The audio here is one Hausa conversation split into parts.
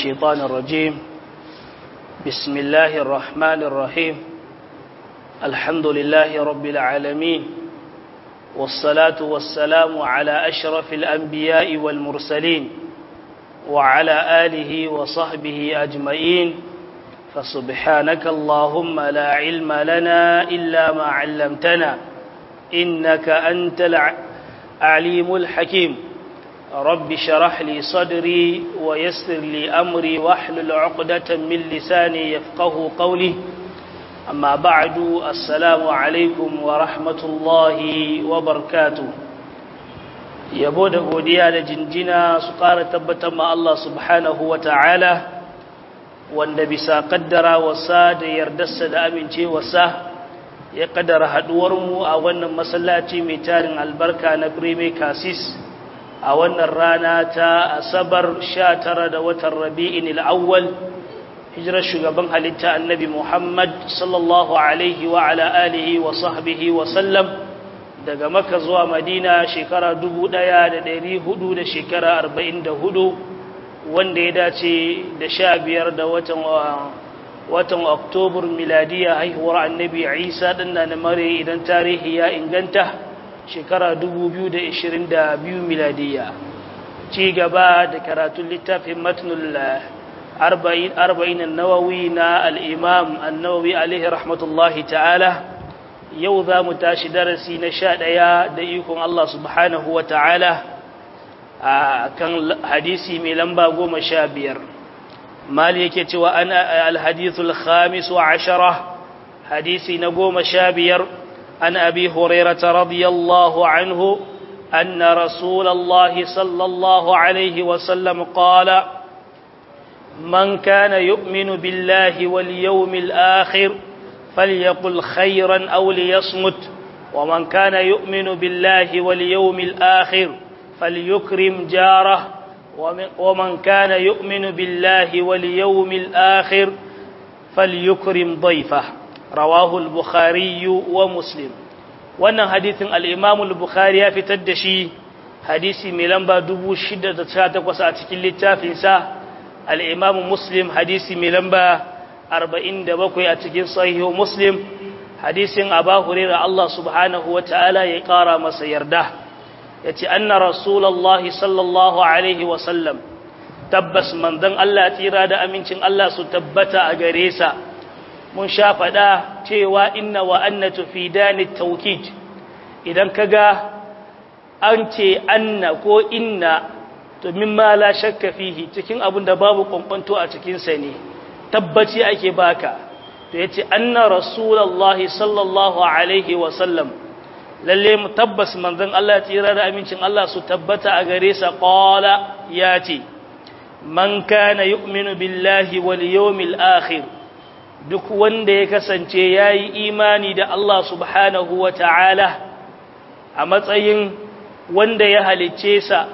الشيطان الرجيم بسم الله الرحمن الرحيم الحمد لله رب العالمين والصلاة والسلام على أشرف الأنبياء والمرسلين وعلى آله وصحبه أجمعين فسبحانك اللهم لا علم لنا إلا ما علمتنا إنك أنت العليم الحكيم رب شرح لي صدري ويسر لي أمري واحلل عقدة من لساني يفقه قولي أما بعد السلام عليكم ورحمة الله وبركاته yabo da godiya da jinjina su ƙara tabbatar ma Allah subhanahu wa ta'ala wanda bisa ƙaddara wasa da yardarsa da amincewarsa ya ƙaddara haɗuwarmu a wannan masallaci mai tarin albarka na Prime Cassis a wannan rana ta asabar sha tara da watan rabi'in al'awwal hijirar shugaban halitta annabi Muhammad sallallahu alaihi wa ala alihi wa sahbihi wa sallam daga maka zuwa madina shekara dubu ɗaya da ɗari hudu da shekara arba'in da hudu wanda ya dace da sha biyar da watan watan oktobar miladiya haihuwar annabi isa ɗan na mare idan tarihi ya inganta shekara 2022 miladiya ci gaba da karatun littafin matnul arba'in nawawi na al'imam annawawi alaihi rahmatullahi ta'ala yau za mu tashi darasi na sha ɗaya da ikon Allah subhanahu wa ta'ala a kan hadisi mai lamba goma sha biyar mali yake cewa ana alhadithul khamis wa ashara hadisi na goma sha biyar عن أبي هريرة رضي الله عنه أن رسول الله صلى الله عليه وسلم قال من كان يؤمن بالله واليوم الآخر فليقل خيرا أو ليصمت ومن كان يؤمن بالله واليوم الآخر فليكرم جاره ومن كان يؤمن بالله واليوم الآخر فليكرم ضيفه rawahu al-bukhari wa muslim wannan hadithin al-imam al-bukhari ya fitar da shi hadisi mai lamba 618 a cikin littafin sa al-imam muslim hadisi mai lamba 47 a cikin sahihu muslim hadisin aba hurairah Allah subhanahu wa ta'ala ya kara masa yarda yace anna rasulullahi sallallahu alaihi wa sallam tabbas manzon Allah tsira da amincin Allah su tabbata a gare sa mun sha faɗa cewa inna wa annatu fi dani taukid idan kaga an ce anna ko inna to mimma la shakka fihi cikin abin da babu kwankwanto a cikin sa ne tabbaci ake baka to yace anna rasulullahi sallallahu alaihi wa sallam lalle mu tabbas manzon Allah tsira da amincin Allah su tabbata a gare sa qala yace man kana yu'minu billahi wal yawmil akhir duk wanda ya kasance ya yi imani da Allah subhanahu wa ta'ala a matsayin wanda ya halicce sa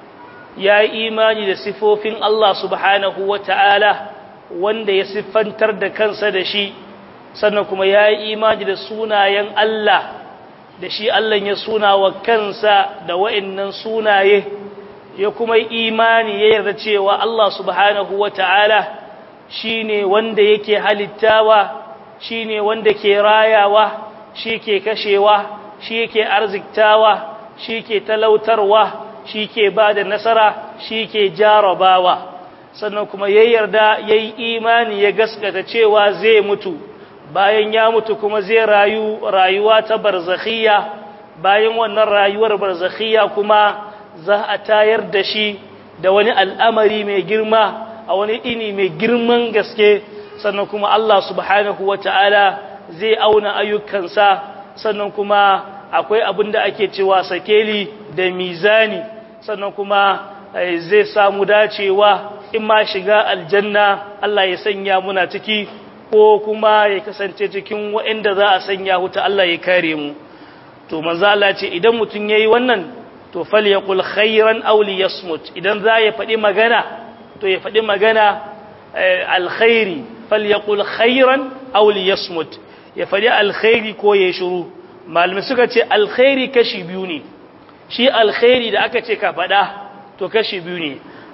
ya yi imani da sifofin Allah subhanahu wa ta'ala wanda ya siffantar da kansa da shi sannan kuma ya yi imani da sunayen Allah da shi Allah ya suna wa kansa da wa'innan sunaye ya kuma imani ya yarda cewa Allah subhanahu wa ta'ala shi ne wanda yake halittawa shi ne wanda ke rayawa shi ke kashewa shi ke arziktawa shi ke talautarwa shi ke ba da nasara shi ke jarabawa sannan kuma ya yarda ya yi imani ya gaskata cewa zai mutu bayan ya mutu kuma zai rayu rayuwa ta barzakhiya bayan wannan rayuwar barzakhiya kuma za a tayar da shi da wani al'amari mai girma a wani ini mai girman gaske sannan kuma Allah subhanahu wa ta'ala zai auna ayyukansa sannan kuma akwai abin da ake cewa sakeli da mizani sannan kuma zai samu dacewa in ma shiga aljanna Allah ya sanya muna ciki ko kuma ya kasance cikin waɗanda za a sanya huta Allah ya kare mu to manzo Allah ce idan mutum yayi wannan to falyaqul khairan aw liyasmut idan za ya faɗi magana to ya faɗi magana alkhairi falyaqul khairan aw liyasmut ya faɗi alkhairi ko ya shiru malamai suka ce alkhairi kashi biyu ne shi alkhairi da aka ce ka faɗa to kashi biyu ne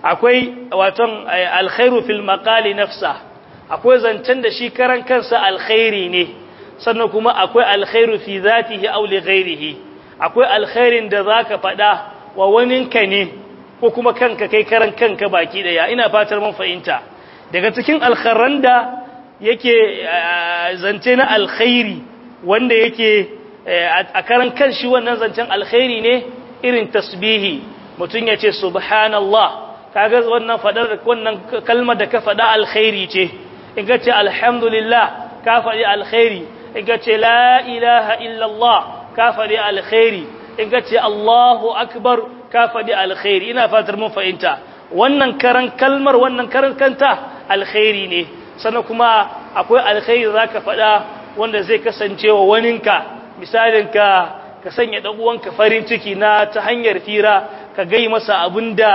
akwai waton alkhairu fil maqali nafsa akwai zancen da shi karan kansa alkhairi ne sannan kuma akwai alkhairu fi zatihi aw li ghairihi akwai alkhairin da zaka faɗa wa waninka ne ko kuma kanka kai karan kanka baki daya ina fatar mun fahimta daga cikin alkharran da yake zance na alkhairi wanda yake a karan kanshi wannan zancen alkhairi ne irin tasbihi mutum ya ce subhanallah kaga wannan fadar wannan kalmar da ka fada alkhairi ce in ka ce alhamdulillah ka faɗi alkhairi in ka ce la ilaha illallah ka faɗi alkhairi in ka ce allahu akbar ka faɗi alkhairi ina fatar mun fahimta wannan karan kalmar wannan karan kanta alkhairi ne sannan kuma akwai alkhairi za ka faɗa wanda zai kasance wa waninka misalin ka ka sanya ɗan uwanka farin ciki na ta hanyar fira ka gai masa abin da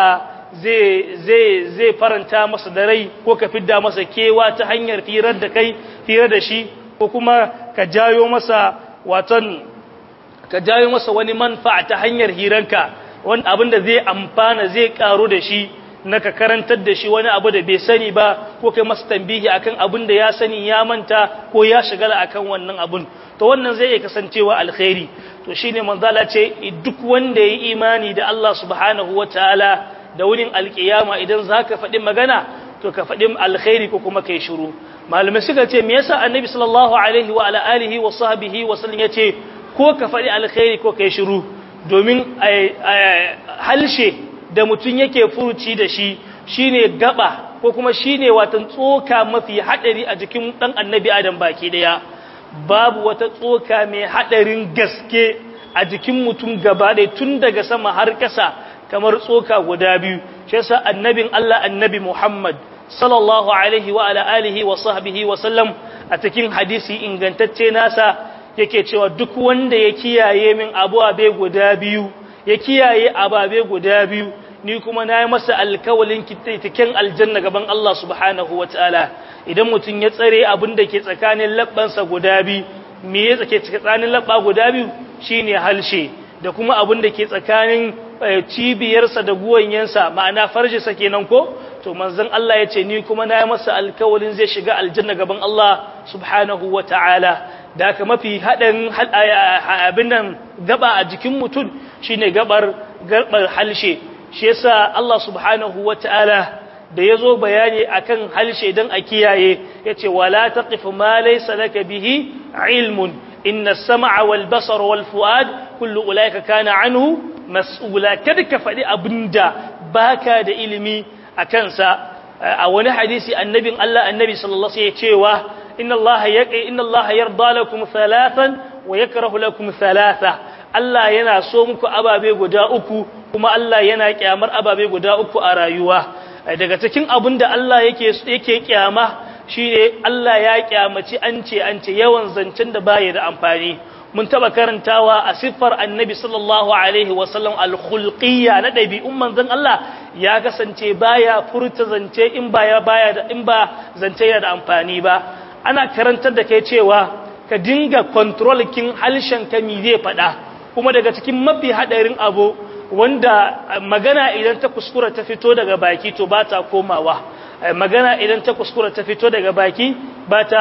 zai faranta masa da rai ko ka fidda masa kewa ta hanyar firar da kai firar da shi ko kuma ka jayo masa waton ka jayo masa wani manfa ta hanyar hiranka wani abin da zai amfana zai karu da shi na ka karantar da shi wani abu da bai sani ba ko kai masa tambihi akan abin da ya sani ya manta ko ya shigala akan wannan abun to wannan zai iya kasancewa alkhairi to shine manzala ce duk wanda ya yi imani da Allah subhanahu wataala da wurin alkiyama idan zaka faɗi magana to ka faɗi alkhairi ko kuma kai shiru malamai suka ce me yasa annabi sallallahu alaihi wa ala alihi wa sahbihi wa sallam yace ko ka faɗi alkhairi ko kai shiru domin halshe da mutum yake furuci da shi shine gaba ko kuma shine watan tsoka mafi hadari a jikin dan annabi adam baki daya babu wata tsoka mai hadarin gaske a jikin mutum gaba ɗaya tun daga sama har ƙasa kamar tsoka guda biyu shi yasa annabin Allah annabi Muhammad sallallahu alaihi wa ala alihi wa sahbihi wa sallam a cikin hadisi ingantacce nasa yake cewa duk wanda ya kiyaye min ababe guda biyu ya kiyaye ababe guda biyu ni kuma na yi masa alkawalin kitaitiken aljanna gaban Allah subhanahu wa ta'ala idan mutum ya tsare abin da ke tsakanin labbansa guda biyu me ya ke tsakanin labba guda biyu shine halshe da kuma abin da ke tsakanin cibiyarsa da guwanyensa ma'ana farjisa kenan ko to manzon Allah ya ce ni kuma na yi masa alkawalin zai shiga aljanna gaban Allah subhanahu wa ta'ala da haka mafi haɗin abin nan gaba a jikin mutum shine gabar gabar halshe shi yasa Allah subhanahu wa ta'ala da ya zo bayani akan halshe don a kiyaye ya ce wala taqif ma laysa laka bihi ilmun inna as-sam'a wal basara wal fu'ad kullu ulaika kana anhu mas'ula kada ka faɗi abinda baka da ilimi a kansa a wani hadisi annabin Allah annabi sallallahu alaihi wasallam cewa inna Allah yaqi inna Allah yarda lakum thalathan wa yakrahu lakum thalatha Allah yana so muku ababe guda uku kuma Allah yana kyamar ababe guda uku a rayuwa daga cikin abin da Allah yake yake kyama shine Allah ya kyamaci an ce an ce yawan zancen da baya da amfani mun taba karantawa a siffar annabi sallallahu alaihi wasallam al-khulqiyya na dabi'un manzon Allah ya kasance baya furta zance in baya baya da in ba zance yana da amfani ba ana karantar da kai cewa ka dinga control kin halshen ka mi zai fada kuma daga cikin mafi hadarin abu wanda magana idan ta kuskura ta fito daga baki to ba ta komawa magana idan ta kuskura ta fito daga baki ba ta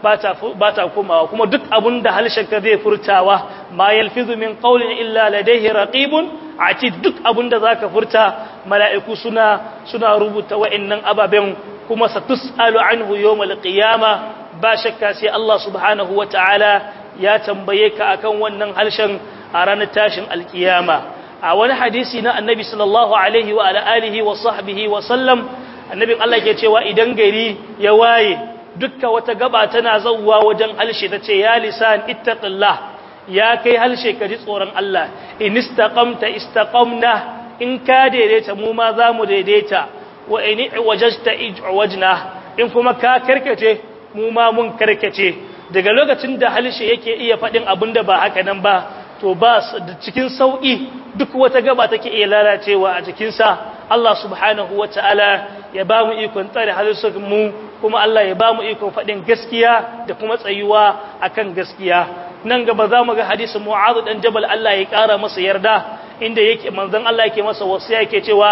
ba ta komawa kuma duk abun da halshenka zai furtawa ma yalfizu min qawlin illa ladayhi raqibun ati duk abun da zaka furta mala'iku suna suna rubuta wa'annan ababen kuma satusalu anhu yawmal qiyama ba shakka sai Allah subhanahu wataala ya tambaye ka akan wannan halshen a ranar tashin alkiyama a wani hadisi na annabi sallallahu alaihi wa ala alihi wa sahbihi wa sallam annabin Allah ke cewa idan gari ya waye dukka wata gaba tana zauwa wajen halshe ta ce ya lisan ittaqillah ya kai halshe ka ji tsoron Allah in istaqamta istaqamna in ka daidaita mu ma za mu daidaita wa in wajajta ijwajna in kuma ka karkace mu ma mun karkace daga lokacin da halshe yake iya faɗin abin da ba haka nan ba to ba cikin sauƙi duk wata gaba take iya lalacewa a jikinsa Allah subhanahu wa ta'ala ya ba mu ikon tsare halittar mu kuma Allah ya ba mu ikon faɗin gaskiya da kuma tsayuwa akan gaskiya nan gaba za mu ga hadisin mu'adhu dan jabal Allah ya ƙara masa yarda inda yake manzon Allah yake masa wasu yake cewa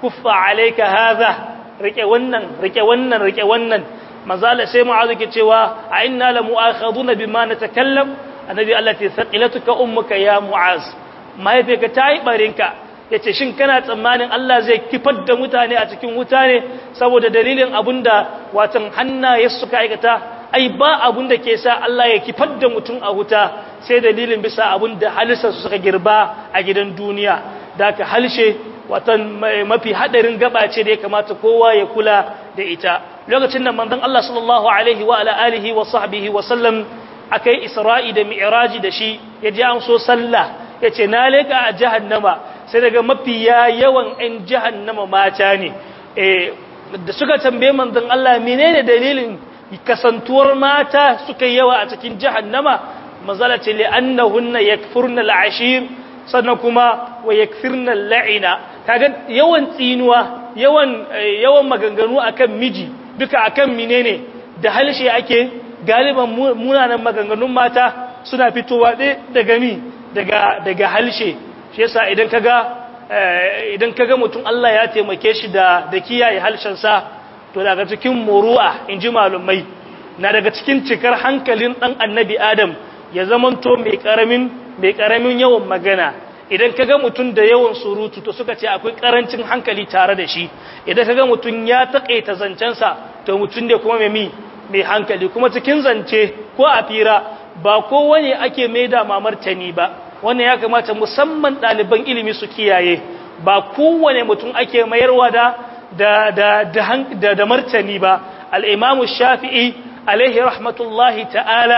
kuffa alayka hadha rike wannan rike wannan rike wannan manzala sai mu'azu ke cewa a inna la mu'akhaduna bima natakallam annabi Allah ta thaqilatuka ummuka ya mu'az mahaifiyarka ta yi barinka yace shin kana tsammanin Allah zai kifar da mutane a cikin wuta ne saboda dalilin abunda watan hannaye suka aikata ai ba abun da ke sa Allah ya kifar da mutum a wuta sai dalilin bisa abun da halisar su suka girba a gidan duniya da ka halshe watan mafi hadarin gaba ce da ya kamata kowa ya kula da ita lokacin da manzon Allah sallallahu alaihi wa ala alihi wa sahbihi wa sallam akai Isra'i da Mi'raji da shi ya ji an so sallah yace na leka a jahannama sai daga mafiya yawan ɗan jahannama mata ne eh da suka tambaye manzon Allah menene dalilin kasantuwar mata suka yawa a cikin jahannama manzala ce li annahunna yakfurna al'ashir sannan kuma wa yakfirna al'ina kaga yawan tsinuwa yawan yawan maganganu akan miji duka akan menene da halshe ake galiban munanan maganganun mata suna fitowa daga mi daga daga halshe shi yasa idan kaga idan kaga mutum Allah ya taimake shi da da kiyaye halshen sa to daga cikin muru'a inji malumai na daga cikin cikar hankalin dan annabi Adam ya zamanto mai karamin mai karamin yawan magana idan ka ga mutum da yawan surutu to suka ce akwai karancin hankali tare da shi idan ka ga mutum ya taƙaita zancensa to mutum ne kuma mai mai hankali kuma cikin zance ko a fira ba kowane ake mai da mamartani ba wannan ya kamata musamman ɗaliban ilimi su kiyaye ba kowane mutum ake mayarwa da da da da, da, martani ba al-imamu shafi'i alaihi rahmatullahi ta'ala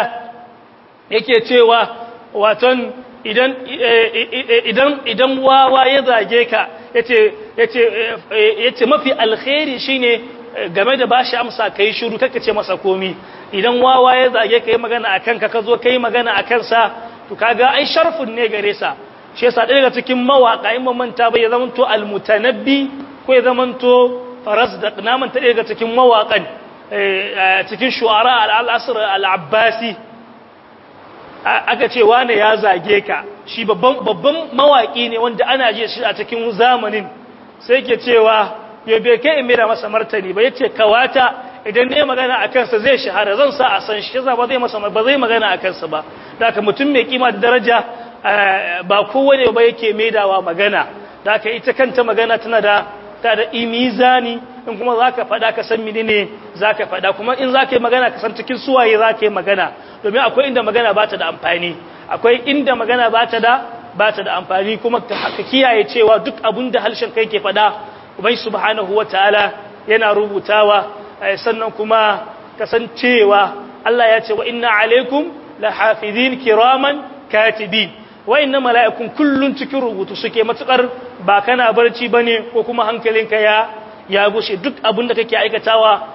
yake cewa waton idan idan idan wawa ya zage ka yace yace yace mafi alkhairi shine game da bashi amsa kai shiru kaka ce masa komi idan wawa ya zage ka yi magana akan ka kazo kai magana akan sa to kaga ai sharfun ne gare sa shi yasa daga cikin mawaka in manta bai ya zamanto almutanabbi ko ya zamanto farazdak na manta daga cikin mawakan cikin shu'ara al-asr al-abbasi aka ce wane ya zage ka shi babban mawaki ne wanda ana je shi a cikin zamanin sai ke cewa ya bai kai in da masa martani ba yace kawata idan ne magana a kansa zai shahara zan sa a san shi ba zai masa ba zai magana a kansa ba da haka mutum mai kima da daraja ba kowane ba yake maidawa magana da haka ita kanta magana tana da ta da imizani in kuma za ka faɗa ka san menene za ka faɗa kuma in za ka yi magana ka san cikin suwaye za ka yi magana domin akwai inda magana ba ta da amfani akwai inda magana ba ta da ba ta da amfani kuma ka kiyaye cewa duk abin da harshen kai ke faɗa ubai subhanahu wa ta'ala yana rubutawa sannan kuma kasancewa Allah ya ce wa inna alaikum la hafizin kiraman katibin wa inna mala'ikun kullun cikin rubutu suke matukar ba kana barci bane ko kuma hankalinka ya ya gushe duk abin da kake aikatawa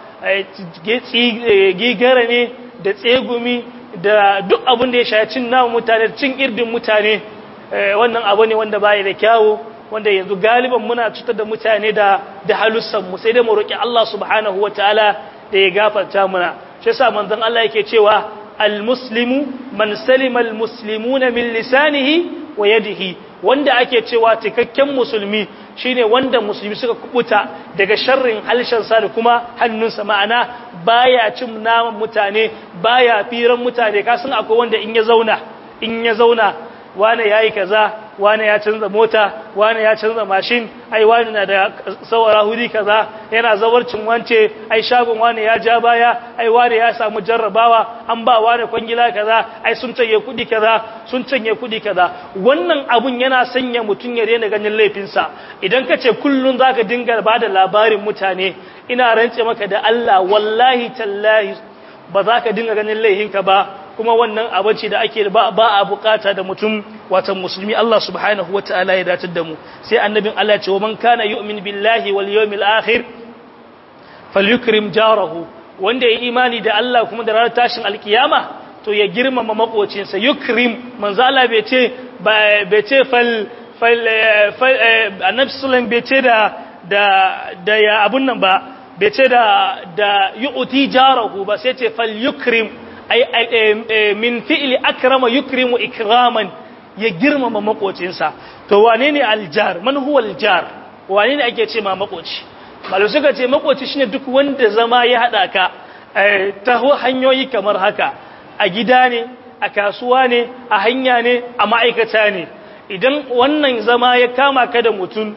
gigara ne da tsegumi da duk abin da ya shaye cin namun mutane cin irdin mutane wannan abu ne wanda baya da kyawu wanda yanzu galiban muna cutar da mutane da da halussan mu sai dai mu roki Allah subhanahu wataala da ya gafarta muna shi yasa manzon Allah yake cewa almuslimu man salima almuslimuna min lisanihi wa yadihi wanda ake cewa cikakken musulmi shine wanda musulmi suka kubuta daga sharrin halshensa da kuma hannunsa ma'ana baya cin naman mutane baya firan mutane kasan akwai wanda in ya zauna in ya zauna wane yayi kaza wane ya canza mota wane ya canza mashin ai wane na da sawara huri kaza yana zawarcin wance ai shagon wane ya ja baya ai wane ya samu jarrabawa an ba wane kwangila kaza ai sun canye kudi kaza sun canye kudi kaza wannan abun yana sanya mutun ya daina ganin laifinsa idan ka ce kullun zaka dinga bada labarin mutane ina rantse maka da Allah wallahi tallahi ba za ka dinga ganin laihinka ba kuma wannan abinci da ake ba a bukata da mutum watan musulmi Allah subhanahu wataala ya datar da mu sai annabin Allah ce wa man kana yu'min billahi wal yawmil akhir falyukrim jarahu wanda ya imani da Allah kuma da ranar tashin alkiyama to ya girmama makocinsa yukrim manzo Allah bai ce bai ce fal fal annabi sallallahu bai ce da da da ya abun nan ba bai ce da da yu'ti jarahu ba sai ce fal yukrim ay min fi'li akrama yukrimu ikraman ya girmama makocinsa to wane ne aljar man huwa aljar wani ne ake ce ma makoci malu suka ce makoci shine duk wanda zama ya hada ka ta hanyoyi kamar haka a gida ne a kasuwa ne a hanya ne a ma'aikata ne idan wannan zama ya kama ka da mutum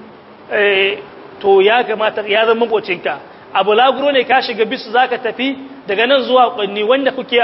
to ya kamata ya zama makocinka abu laguro ne ka shiga bisu zaka tafi daga nan zuwa kwanni wanda kuke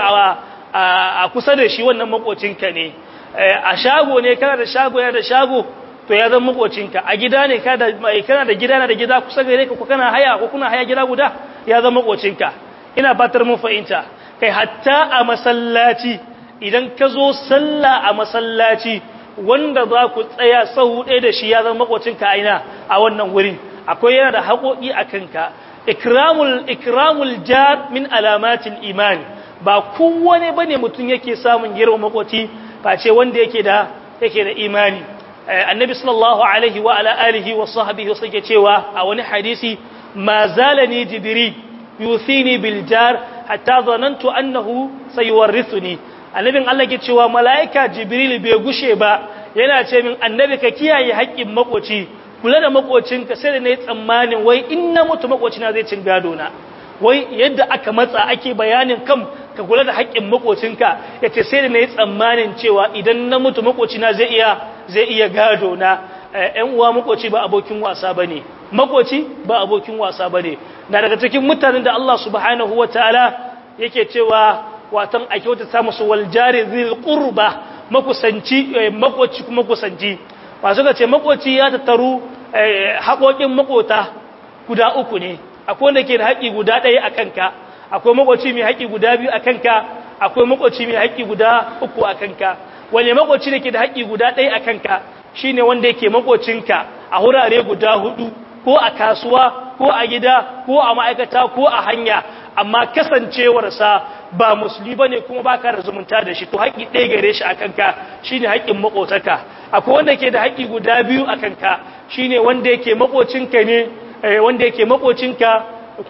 a kusa da shi wannan makocinka ne a shago ne kana da shago ya da shago to ya zama makocinka a gida ne kana da gida na da gida kusa gare ka ko kana haya ko kuna haya gida guda ya zama makocinka ina fatar mun fahimta kai hatta a masallaci idan ka zo sallah a masallaci wanda za ku tsaya sahu ɗaya da shi ya zama makocinka a ina a wannan wurin akwai yana da haƙoƙi a kanka ikramul ikramul jar min alamatil iman ba kowane bane mutum yake samun girma makoci face wanda yake da yake da imani annabi sallallahu alaihi wa ala alihi wa sahbihi suke cewa a wani hadisi ma zalani jibril yuthini bil jar hatta zanantu annahu sayuwarrithuni annabin Allah ke cewa malaika jibril bai gushe ba yana ce min annabi ka kiyaye haƙƙin makoci kula da makocinka sai da nayi tsammanin wai in na mutu makocina zai cin gado na wai yadda aka matsa ake bayanin kam ka kula da haƙƙin makocinka yace sai da nayi tsammanin cewa idan na mutu makocina zai iya zai iya gado na ƴan uwa makoci ba abokin wasa bane makoci ba abokin wasa bane na daga cikin mutanen da Allah subhanahu wataala yake cewa watan a kyautata musu wal jari zil qurba makusanci makoci kuma kusanci masu ga ce makoci ya tattaru haƙoƙin makota guda uku ne akwai wanda ke da haƙi guda ɗaya a kanka akwai makoci mai haƙi guda biyu a kanka akwai makoci mai haƙi guda uku a kanka wani makoci da ke da haƙi guda ɗaya a kanka shine wanda yake makocinka a wurare guda hudu ko a kasuwa ko a gida ko a ma'aikata ko a hanya amma kasancewarsa ba musulmi bane kuma baka da zumunta da shi to haƙi ɗaya gare shi a kanka shine haƙin makotaka akwai wanda ke da haƙi guda biyu a kanka shine wanda yake makocinka ne wanda yake makocinka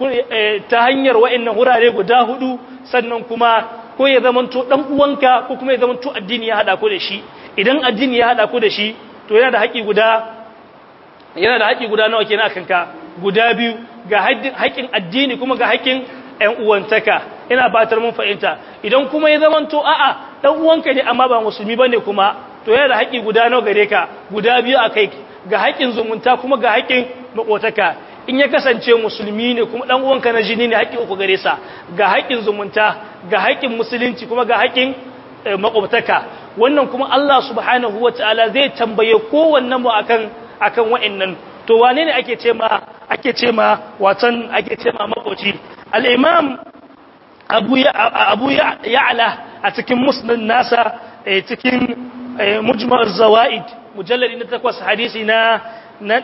ta hanyar wa'annan wurare guda hudu sannan kuma ko ya zamanto dan uwanka ko kuma ya zamanto addini ya hada ku da shi idan addini ya hada ku da shi to yana da haƙi guda yana da haƙi guda nawa kenan akan ka guda biyu ga haƙin addini kuma ga haƙin ƴan uwantaka ina batar mun fahimta idan kuma ya zamanto a'a dan uwanka ne amma ba musulmi bane kuma to yana da haƙi guda nawa gare ka guda biyu akai ga haƙin zumunta kuma ga haƙin makotaka in ya kasance musulmi ne kuma dan uwanka na jini ne haƙi uku gare sa ga haƙin zumunta ga haƙin musulunci kuma ga haƙin makwabtaka wannan kuma Allah subhanahu wataala zai tambaye kowannen mu akan akan wa'annan to wane ne ake ce ma ake ce ma watan ake ce ma makoci al-imam abu ya abu ya'la a cikin musnad nasa cikin mujma' az-zawaid mujallad na 8 hadisi na na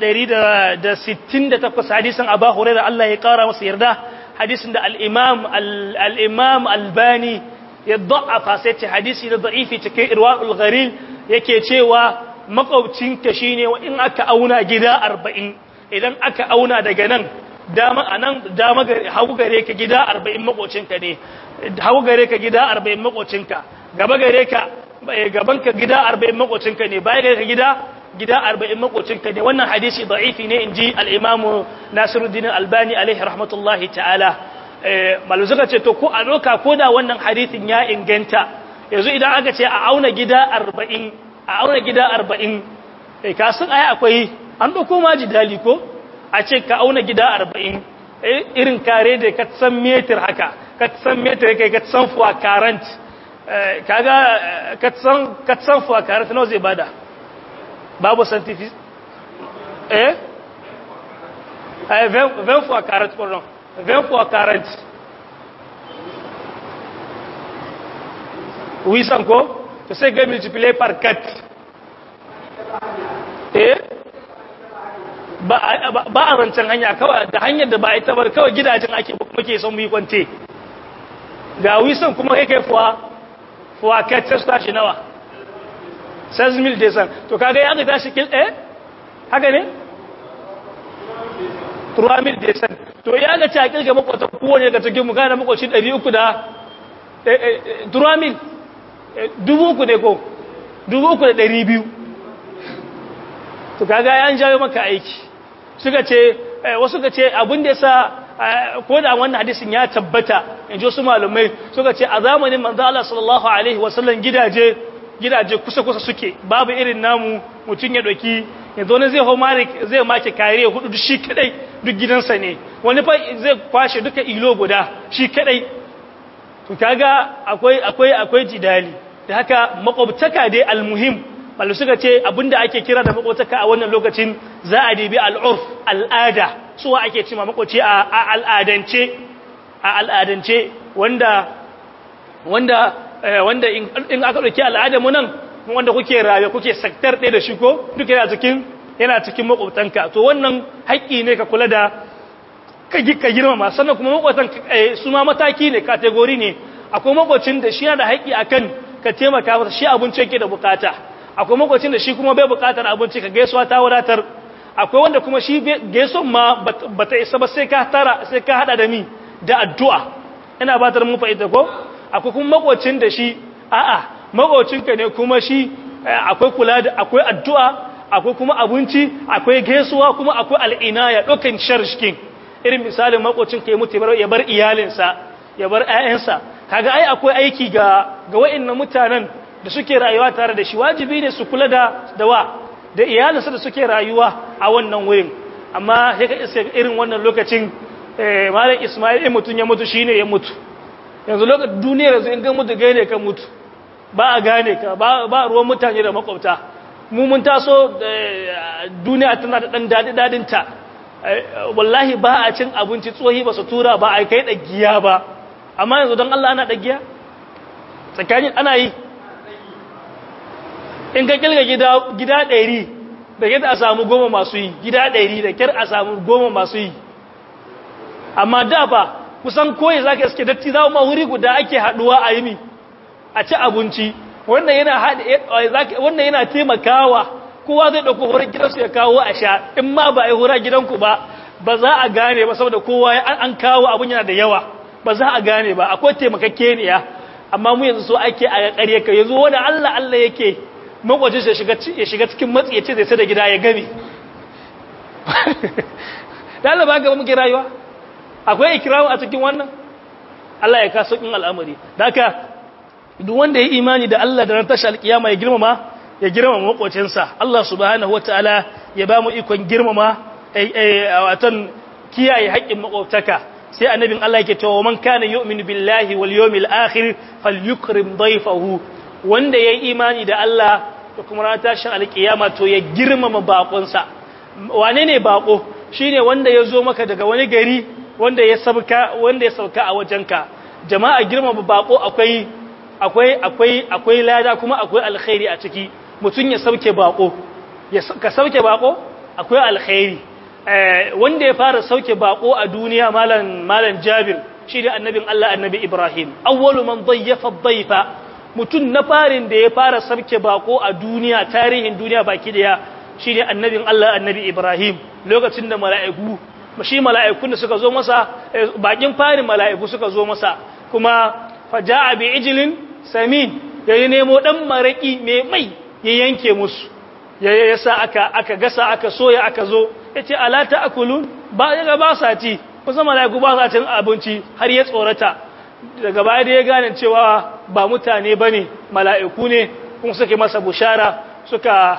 168 hadisin Abu Hurairah Allah ya kara masa yarda hadisin da al-imam al-imam albani ya da'afa sai ce hadisi da da'ifi cikin irwaul gharil yake cewa makwabcinka shine in aka auna gida 40 idan aka auna daga nan dama anan dama gare hagu gare ka gida 40 makocinka ne hagu gare ka gida 40 makocinka gaba gare ka gaban ka gida 40 makocinka ne baya gare ka gida gida 40 makocinka ne wannan hadisi da'ifi ne inji al-imam Nasiruddin Albani alaihi rahmatullahi ta'ala malu suka ce to ko a doka ko da wannan hadisin ya inganta yanzu idan aka ce a auna gida 40 a auna gida 40 eh ka san ai akwai an dauko ma jidali ko a ce ka auna gida 40 irin kare da ka san meter haka ka san meter kai ka san fuwa current kaga ka san ka san fuwa current nawa zai bada babu scientific eh eh 20 fuwa current pardon 20 fois 40 800 ko to sai ga multiplier par 4 eh ba ba a rancen hanya kawai da hanyar da ba ita bar kawai gidajen ake muke son mu yi kwante ga wisan kuma kai kai fuwa fuwa 4 sai su tashi nawa 6000 desan to kaga ya ga tashi kil eh haka ne 3000 desan to ya ga ta kirga makwata kowane daga cikin mu gane makwaci 300 da turamil dubu uku ne ko dubu uku da ɗari biyu to kaga ya jawo maka aiki suka ce wasu suka ce abin da yasa ko da wannan hadisin ya tabbata in ji wasu malumai suka ce a zamanin manzo Allah sallallahu alaihi wasallam gidaje gidaje kusa kusa suke babu irin namu mutun ya doki yanzu ne zai homari zai make kare hudu duk shi kadai duk gidansa ne wani fa zai kwashe duka ilo guda shi kadai to kaga akwai akwai akwai jidali da haka makwabtaka dai almuhim balu suka ce abinda ake kira da makwabtaka a wannan lokacin za a dibi al'urf al'ada suwa ake cima makwaci a al'adance a al'adance wanda wanda wanda in aka dauki al'adar mu nan wanda kuke raye kuke sektar ɗaya da shi ko duka yana cikin yana cikin makwabtanka to wannan haƙƙi ne ka kula da ka girmama sannan kuma makwabtan su ma mataki ne kategori ne akwai makwabcin da shi yana da haƙƙi akan ka taimaka masa shi abinci yake da bukata akwai makwabcin da shi kuma bai bukatar abinci ka gaisuwa ta wadatar akwai wanda kuma shi gaison ma bata isa ba sai ka tara sai ka hada da mi da addu'a ina ba ta mun fa'ida ko akwai kuma makwabcin da shi a'a makwabcinka ne kuma shi akwai kula da akwai addu'a akwai kuma abinci akwai gaisuwa kuma akwai al'inaya ɗaukan sharshkin irin misalin makwabcinka ya mutu ya bar iyalinsa ya bar ‘ya'yansa kaga ai akwai aiki ga ga wa'innan mutanen da suke rayuwa tare da shi wajibi ne su kula da dawa da iyalinsa da suke rayuwa a wannan wurin amma sai ka iska irin wannan lokacin malam ismail in mutum ya mutu shine ya mutu yanzu lokacin duniyar yanzu in ga mutu gane ka mutu ba a gane ka ba ruwan mutane da makwabta mu mun taso duniya tana da dan dadi dadinta wallahi ba a cin abinci tsohi ba su tura ba a kai dagiya ba amma yanzu don Allah ana dagiya tsakanin ana yi in ka kilga gida gida ɗari da kyar a samu goma masu yi gida ɗari da kyar a samu goma masu yi amma da ba kusan koyi za ka iske datti za ma wuri guda ake haɗuwa a yi a ci abinci wannan yana taimakawa kowa zai ɗauko wurin gidansu ya kawo a sha in ma ba a yi hura gidanku ba ba za a gane ba saboda kowa an kawo abin yana da yawa ba za a gane ba akwai taimakakeniya amma mu yanzu so ake a ƙarye ka yanzu wani Allah Allah yake makwajin ya shiga cikin matsi ya ce zai sai da gida ya gami da Allah ba gaba muke rayuwa akwai ikiramu a cikin wannan Allah ya kaso in al'amari da haka duk wanda ya imani da Allah da ran tashi alkiyama ya girmama ya girmama makwacinsa Allah subhanahu wataala ya ba mu ikon girmama watan kiyaye haƙƙin makwabtaka sai annabin Allah yake cewa man kana yu'minu billahi wal yawmil akhir falyukrim dayfahu wanda yayi imani da Allah da kuma ran tashin alkiyama to ya girmama bakonsa wane ne bako shine wanda ya zo maka daga wani gari wanda ya sauka wanda ya sauka a wajenka jama'a girmama bako akwai akwai akwai akwai lada kuma akwai alkhairi a ciki mutun ya sauke bako ka sauke bako akwai alkhairi wanda ya fara sauke bako a duniya malam malam Jabir shi ne annabin Allah annabi Ibrahim awwalu man dayyafa dhayfa mutun na farin da ya fara sauke bako a duniya tarihin duniya baki daya shi ne annabin Allah annabi Ibrahim lokacin da mala'iku shi mala'ikun da suka zo masa bakin farin mala'iku suka zo masa kuma faja'a bi ijlin samin ya nemo dan maraki mai mai ya yanke musu ya yasa aka aka gasa aka soya aka zo yace ala ta'kulun ba ya ba sa ci kusa malaiku ba sa cin abinci har ya tsorata daga baya da ya gane cewa ba mutane bane malaiku ne kuma suke masa bushara suka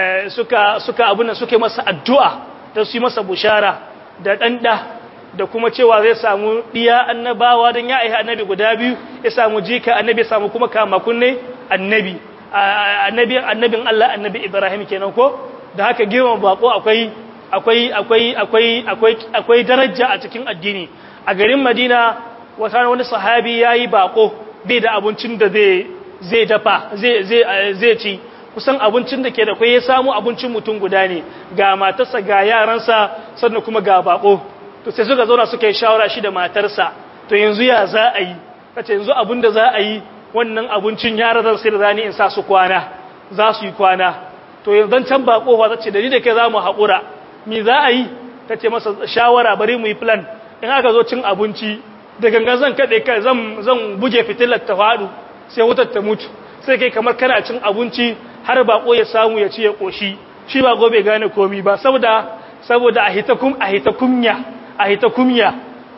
suka suka abuna suke masa addu'a da su yi masa bushara da danda da kuma cewa zai samu diya annabawa dan ya aiha annabi guda biyu ya samu jika annabi ya samu kuma kama kunne annabi annabi annabin Allah annabi Ibrahim kenan ko da haka girman bako akwai akwai akwai akwai akwai akwai daraja a cikin addini a garin Madina wata wani sahabi yayi bako bai da abincin da zai zai dafa zai zai zai ci kusan abincin da ke da kai ya samu abincin mutum guda ne ga matarsa ga yaransa sannan kuma ga bako to sai suka zauna suka yi shawara shi da matarsa to yanzu ya za a yi kace yanzu abin da za a yi wannan abincin yara zan sai da rani in sa su kwana za su yi kwana to yanzu can ba kofa ta ce da ni da kai za mu haƙura mi za a yi ta ce masa shawara bari mu yi plan in aka zo cin abinci da gangan zan kaɗe kai zan buge fitilar ta faɗu sai wutar ta mutu sai kai kamar kana cin abinci har baƙo ya samu ya ci ya ƙoshi shi ba gobe gane komi ba saboda saboda a hita kum a hita kumya a hita kumya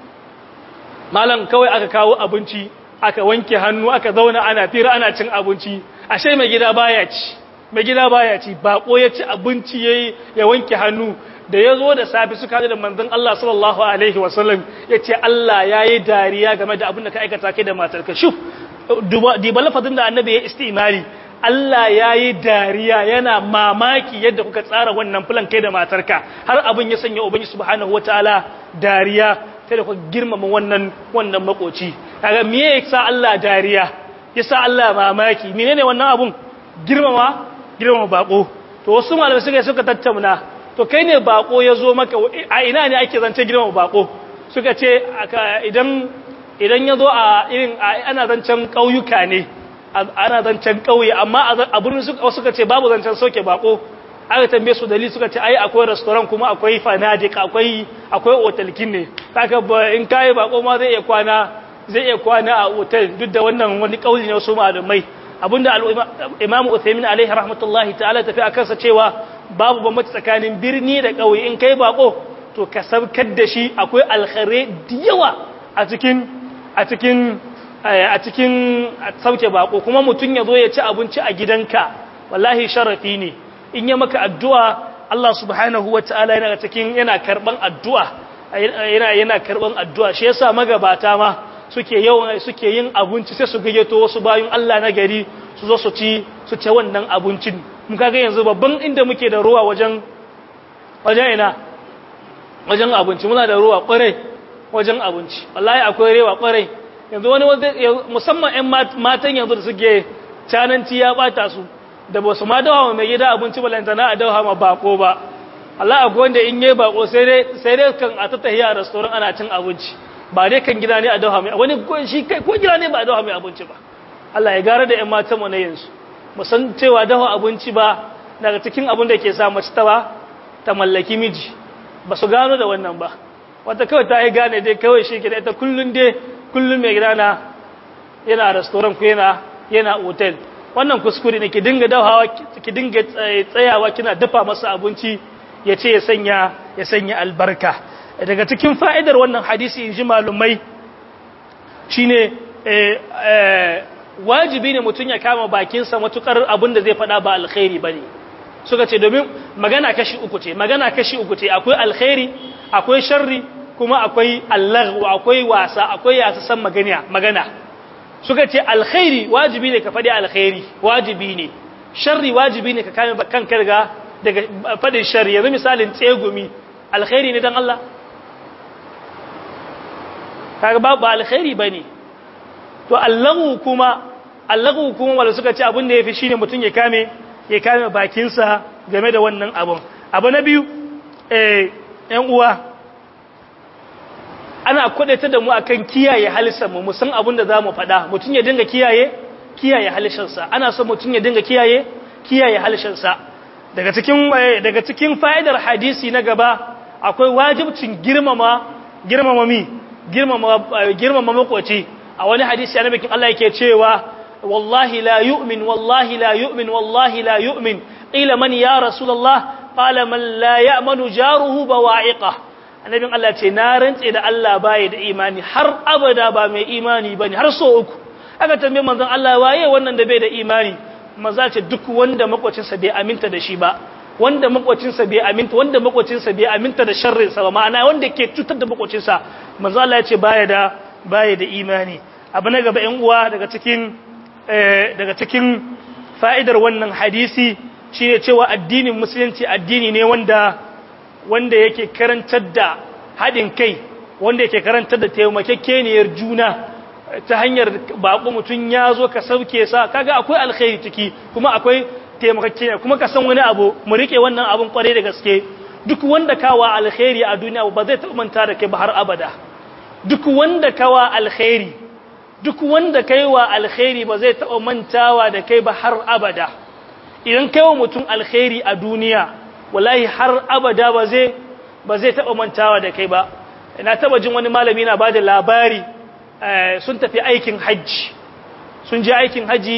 malam kawai aka kawo abinci aka wanke hannu aka zauna ana fira ana cin abinci ashe mai gida baya ci mai gida baya ci bako ya ci abinci yayi ya wanke hannu da ya zo da safi suka da manzon Allah sallallahu alaihi wasallam ya ce Allah ya yi dariya game da abin da ka aikata kai da matarka shuf diba lafazin da annabi ya istimali Allah ya yi dariya yana mamaki yadda kuka tsara wannan filan kai da matarka har abin ya sanya ubangi subhanahu wataala dariya sai da kuka girmama wannan wannan makoci kaga me yasa Allah dariya yasa Allah mamaki menene wannan abun girmama girmama bako to wasu malamai suka suka tattauna to kai ne bako ya zo maka a ina ne ake zance girmama bako suka ce idan idan ya zo a irin ana zancen ƙauyuka ne ana zancen ƙauye amma a birnin suka ce babu zancen soke bako aka tambaye su dalili suka ce ai akwai restaurant kuma akwai fanadik akwai akwai otalkin ne haka in kai bako ma zai iya kwana zai iya kwana a otal duk da wannan wani kauli ne wasu malamai abinda al-Imam Uthaymeen alaihi rahmatullahi ta'ala tafi akan sa cewa babu bambanci tsakanin birni da ƙauye in kai bako to ka sabkar da shi akwai alkhare da yawa a cikin a cikin a cikin sauke bako kuma mutum ya zo ya ci abinci a gidanka wallahi sharafi ne in ya maka addu'a Allah subhanahu wata'ala yana cikin yana karban addu'a yana yana karban addu'a shi yasa magabata ma suke yawan suke yin abinci sai su gayyato wasu bayan Allah na gari su zo su ci su ci wannan abincin mun kaga yanzu babban inda muke da ruwa wajen wajen ina wajen abinci muna da ruwa kwarai wajen abinci wallahi akwai rewa kwarai yanzu wani musamman ƴan matan yanzu da suke cananci ya bata su da ba su ma dawa mai gida abinci balantana a dawa ma bako ba Allah akwai wanda in yi bako sai dai sai dai kan a tattahiya a restaurant ana cin abinci ba dai kan gida ne a dawa mai wani shi kai ko gida ne ba a dawa mai abinci ba Allah ya gara da ƴan matan mu na yanzu mu san cewa dawa abinci ba daga cikin abin da ke sa mace ta ba ta mallaki miji ba su gano da wannan ba wata kawai ta yi gane dai kawai shi gida ita kullum dai kullum mai gida na yana restaurant ku yana yana hotel wannan kuskure ne ki dinga dahawa ki dinga tsayawa kina dafa masa abinci ya ce ya sanya ya sanya albarka daga cikin fa'idar wannan hadisi in ji malumai shine wajibi ne mutum ya kama bakinsa matukar abin da zai faɗa ba alkhairi bane suka ce domin magana kashi uku ce magana kashi uku ce akwai alkhairi akwai sharri kuma akwai allahu akwai wasa akwai yasa san magana magana suka ce alkhairi wajibi ne ka faɗi alkhairi wajibi ne sharri wajibi ne ka kame kanka daga daga faɗin sharri yanzu misalin tsegumi alkhairi ne dan Allah kaga ba ba alkhairi bane to allahu kuma allahu kuma wanda suka ce abin da yafi shine mutun ya kame ya kame bakinsa game da wannan abun abu na biyu eh yan uwa ana kwadaita da mu akan kiyaye halisarmu mu san abin da zamu faɗa mutun ya dinga kiyaye kiyaye halisharsa ana son mutun ya dinga kiyaye kiyaye halisharsa daga cikin daga cikin fa'idar hadisi na gaba akwai wajibcin girmama girmama mi girmama girmama makoci a wani hadisi annabi kin Allah yake cewa wallahi la yu'min wallahi la yu'min wallahi la yu'min qila man ya rasulullah qala man la ya'manu jaruhu bawa'iqah annabin Allah ce na rantse da Allah baya da imani har abada ba mai imani bane har so uku aka tambaye manzon Allah waye wannan da bai da imani manzo ce duk wanda makwacinsa bai aminta da shi ba wanda makwacinsa bai aminta wanda makwacinsa bai aminta da sharrin sa ba ma'ana wanda ke cutar da makwacinsa manzo Allah ya ce baya da baya da imani abu na gaba ƴan uwa daga cikin daga cikin fa'idar wannan hadisi shine cewa addinin musulunci addini ne wanda wanda yake karantar da haɗin kai wanda yake karantar da taimakekeniyar juna ta hanyar baƙo mutum ya zo ka sauke sa kaga akwai alkhairi ciki kuma akwai taimakekeniya kuma ka san wani abu mu rike wannan abun kwarai da gaske duk wanda kawa alkhairi a duniya ba zai taɓa manta da kai ba har abada duk wanda kawa alkhairi duk wanda kaiwa alkhairi ba zai taɓa mantawa da kai ba har abada idan kaiwa mutum alkhairi a duniya wallahi har abada ba zai ba zai taba mantawa da kai ba ina taba jin wani malami na bada labari sun tafi aikin haji sun je aikin haji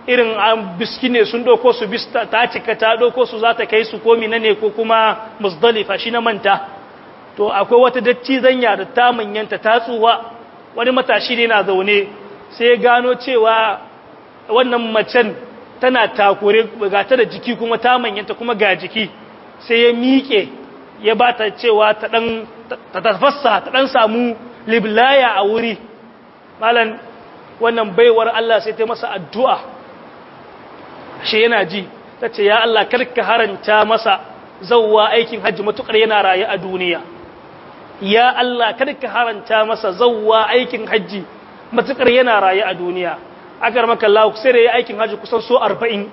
irin an biski ne sun ɗauko su bis ta cika ta ɗauko su za ta kai su komi na ne ko kuma musdalifa shi na manta to akwai wata datti zanya da ta manyanta ta tsuwa wani matashi ne na zaune sai ya gano cewa wannan macen tana takure ga ta da jiki kuma ta manyanta kuma ga jiki sai ya miƙe ya ba ta cewa ta ɗan ta tafassa ta ɗan samu liblaya a wuri malan wannan baiwar Allah sai ta masa addu'a shi yana ji ta ce ya Allah karka haranta masa zauwa aikin hajji matuƙar yana raye a duniya ya Allah karka haranta masa zauwa aikin hajji matuƙar yana raye a duniya agar maka Allah sai da ya aikin hajji kusan so arba'in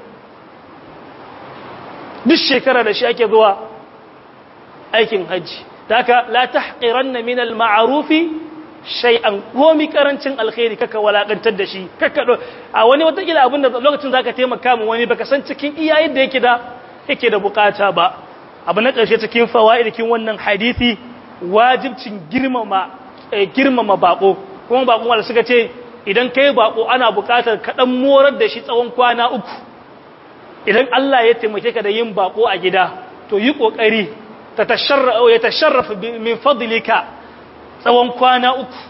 duk shekara da shi ake zuwa aikin hajji da haka la tahqiranna min al-ma'rufi shay'an komi karancin alkhairi kaka walakantar da shi kaka a wani watakila abin da lokacin zaka taimaka mu wani baka san cikin iyayen da yake da yake da bukata ba abu na karshe cikin fawaidikin wannan hadisi wajibcin girmama girmama bako kuma bako wanda suka ce idan kai bako ana bukatar ka dan morar da shi tsawon kwana uku idan Allah ya taimake ka da yin bako a gida to yi kokari ta tasharra ya tasharrafa min fadlika tsawon kwana uku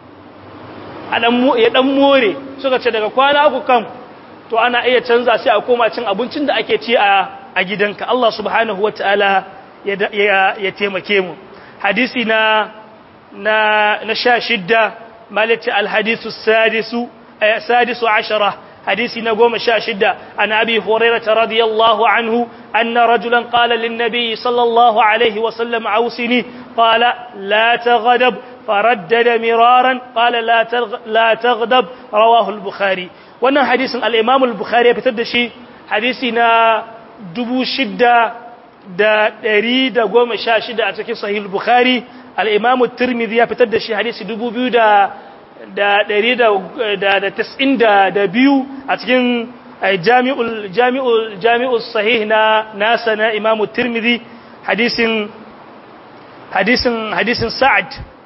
ya dan more suka ce daga kwana uku kan to ana iya canza sai a koma cin abincin da ake ci a gidanka Allah subhanahu wataala ya taimake mu hadisi na na na sha shidda malati alhadisu sadisu sadisu ashara حديث نقوم شاشدة عن أبي هريرة رضي الله عنه أن رجلا قال للنبي صلى الله عليه وسلم عوسني قال لا تغضب فردد مرارا قال لا لا تغضب رواه البخاري وانا حديث الإمام البخاري بتدشي حديثنا دبو شدة da ɗari da goma sha shida a cikin sahih bukhari al'imamu turmidi ya fitar da shi hadisi dubu biyu da da ɗari da tas'in da biyu a cikin jami'ul sahih na nasa na imamu tirmidhi hadisin hadisin hadisin sa'ad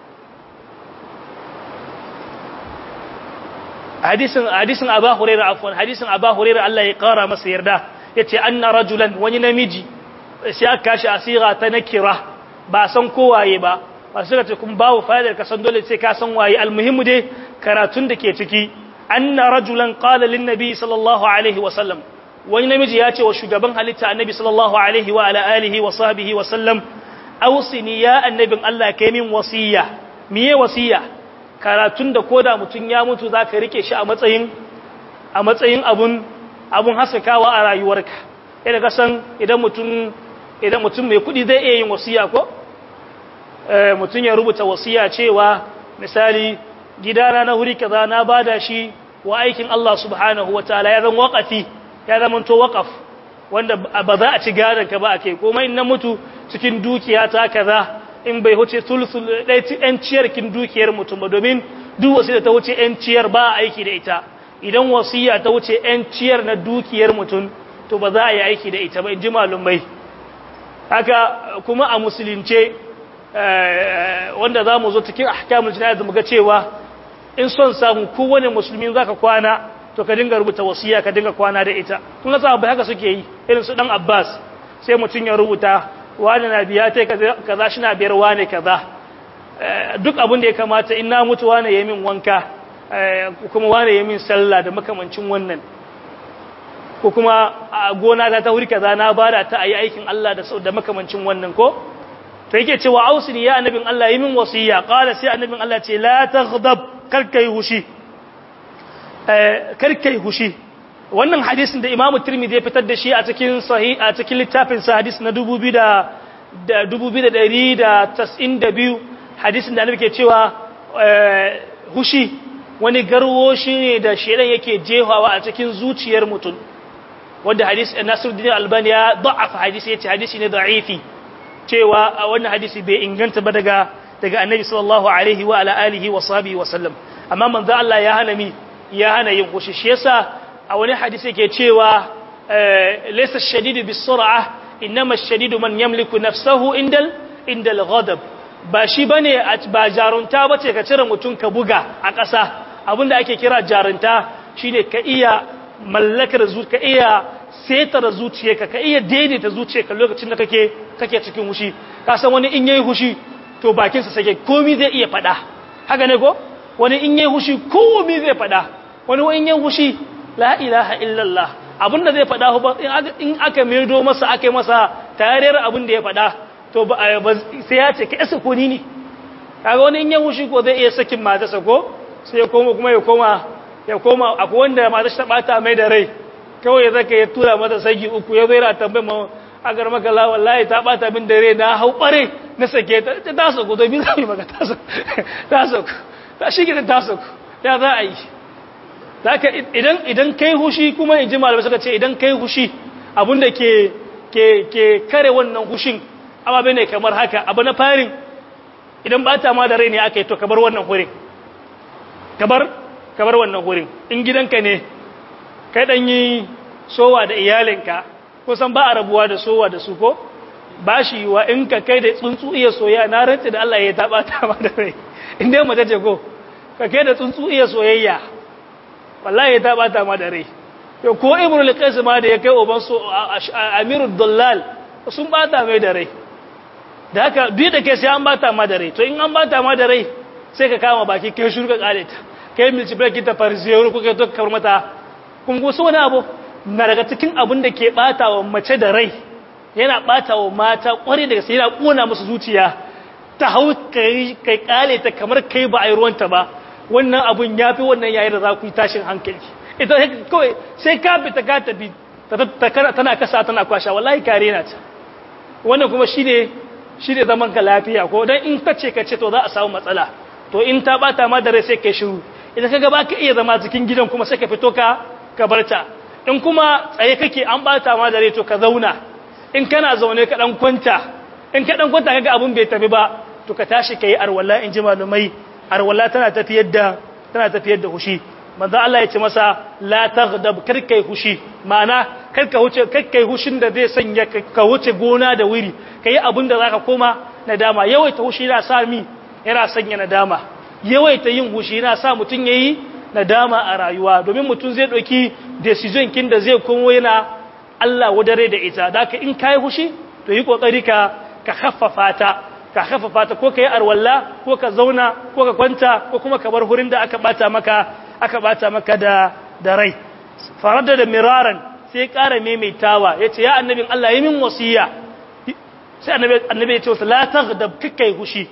hadisin hadisin aba huraira afwan hadisin aba huraira Allah ya kara masa yarda yace anna rajulan wani namiji sai aka kashi asira ta nakira ba san kowaye ba masu suka ce kun babu fa'idar ka san dole sai ka san waye almuhimmu dai karatun da ke ciki anna rajulan qala lin nabi sallallahu alaihi wa sallam wani namiji ya ce wa shugaban halitta annabi sallallahu alaihi wa ala alihi wa sahbihi wa sallam ausini ya annabin Allah kai min wasiya miye wasiya karatun da koda mutun ya mutu zaka rike shi a matsayin a matsayin abun abun haskakawa a rayuwarka idan ka san idan mutum idan mutum mai kudi zai iya yin wasiya ko mutum ya rubuta wasiya cewa misali gidana na huri kaza na bada shi wa aikin Allah subhanahu wataala ya zama waqafi ya zama to waqaf wanda ba za a ci gadon ka ba ake kuma in na mutu cikin dukiya ta kaza in bai huce sulsul dai yan ciyar kin dukiyar mutum ba domin duk wasiya ta wuce yan ciyar ba aiki da ita idan wasiya ta wuce yan ciyar na dukiyar mutum to ba za a yi aiki da ita ba in ji malumai haka kuma a musulunce wanda za mu zo cikin ahkamul jina'a mu ga cewa in son samu kowane musulmi zaka kwana to ka dinga rubuta wasiya ka dinga kwana da ita kun ga sahabbai haka suke yi irin su dan Abbas sai mutun ya rubuta wani na biya tai kaza shi na biyar wani kaza duk abin da ya kamata in na mutu wani ya min wanka kuma wani ya min sallah da makamancin wannan ko kuma a gona ta ta wuri kaza na bada ta ayi aikin Allah da da makamancin wannan ko to yake cewa ausini ya annabin Allah yi min wasiya qala sai annabin Allah ce la taghdab karkai hushi karkai hushi wannan hadisin da Imam Tirmidhi ya fitar da shi a cikin sahih a cikin littafin sa hadis na 2292 hadisin da annabi ke cewa hushi wani garwo shi ne da shedan yake jehawa a cikin zuciyar mutum wanda hadis Nasiruddin Albani ya da'afa hadisi yace hadisi ne da'ifi cewa a wannan hadisi bai inganta ba daga daga annabi sallallahu alaihi wa ala alihi wa sahbihi wa sallam amma manzo Allah ya hana mi ya hana yin kushi shi yasa a wani hadisi yake cewa laysa ash-shadidu bis-sur'ah inma ash-shadidu man yamliku nafsahu indal indal ghadab ba shi bane ba jarunta bace ka cire mutun ka buga a ƙasa abinda ake kira jarunta shine ka iya mallakar zuciya ka iya setar zuciyarka ka iya daidaita zuciyarka lokacin da kake kake cikin hushi ka san wani in yayi hushi to bakinsa sake komai zai iya faɗa haka ne ko wani in yayi hushi komai zai faɗa wani in yayi hushi la ilaha illallah abinda zai faɗa in aka maido masa aka yi masa tariyar abin da ya faɗa to ba sai ya ce ka isa kuni ne kaga wani in yayi hushi ko zai iya sakin matarsa ko sai ya koma kuma ya koma ya koma akwai wanda matar ta bata mai da rai kawai ya zaka ya tura mata sagi uku ya zai ra tambayar ma agar maka la wallahi ta bata min dare na hau bare na sake ta ta sako domin zai maka ta sako ta sako ta shi gidan ta sako ya za a yi zaka idan idan kai hushi kuma in ji malamai suka ce idan kai hushi abinda ke ke ke kare wannan hushin ababe ne kamar haka abu na farin idan bata ma da rai ne aka yi to kabar wannan hurin kabar kabar wannan hurin in gidanka ne kai dan yi sowa da iyalinka kusan ba a rabuwa da sowa da su ko ba shi yiwa in ka kai da tsuntsu iya soyayya na rantsi da Allah ya taba ta ma da rai in dai mace ce ko ka kai da tsuntsu iya soyayya wallahi ya taba ta ma da rai to ko ibnu al-qais ma da ya kai uban so amirud dallal sun bata mai da rai da haka duk da kai sai an bata ma da rai to in an bata ma da rai sai ka kama baki kai shuru ka kale ta kai milci break ta farziyar ko kai to ka mata kun go so wani abu na daga cikin abin da ke bata wa mace da rai yana bata wa mata kware daga sai yana kona musu zuciya ta hau kai kai kale ta kamar kai ba a yi ruwanta ba wannan abun yafi wannan yayin da za ku yi tashin hankali ita kawai sai ka fita ka tafi tana kasa tana kwasha wallahi kare na ta wannan kuma shine shine zaman ka lafiya ko dan in kace kace to za a samu matsala to in ta bata ma da rai sai kai shiru idan kaga ba ka iya zama cikin gidan kuma sai ka fito ka ka barta in kuma tsaye kake an bata ma da rai to ka zauna in kana zaune ka dan kwanta in ka dan kwanta kaga abun bai tafi ba to ka tashi kai arwalla in ji malumai arwalla tana tafiyar da tana tafiyar da hushi manzo Allah ya ce masa la taghdab kar kai hushi ma'ana kar ka huce kar kai hushin da zai sanya ka huce gona da wuri kai abin da zaka koma nadama yawaita hushi yana sa mi yana sanya nadama yawaita yin hushi yana sa mutun yayi nadama a rayuwa domin mutun zai dauki decision kin da zai komo yana Allah wadare da ita daka in kai hushi to yi kokari ka ka khaffafa ta ka khaffafa ta ko kai arwalla ko ka zauna ko ka kwanta ko kuma ka bar hurin da aka bata maka aka bata maka da da rai farada da miraran sai ƙara maimaitawa yace ya annabin Allah yi min wasiya sai annabi annabi ya ce la taghdab kakai hushi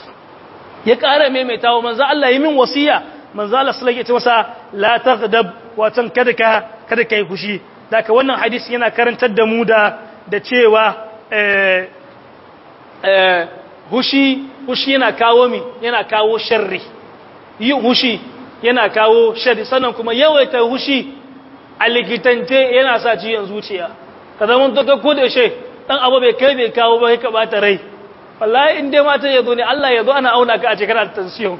ya ƙara maimaitawa manzo Allah yi min wasiya manzo Allah sallallahu alaihi wasallam la taghdab watan kada ka kada kai hushi daga wannan hadisi yana karantar da mu da da cewa eh eh hushi hushi yana kawo mi yana kawo sharri yi hushi yana kawo shari sannan kuma yawaita hushi a likitance yana sa ciyon zuciya ka zama ta ko da she dan abu bai kai bai kawo ba ka bata rai wallahi in dai mata yazo ne Allah yazo ana auna ka a ce kana da tension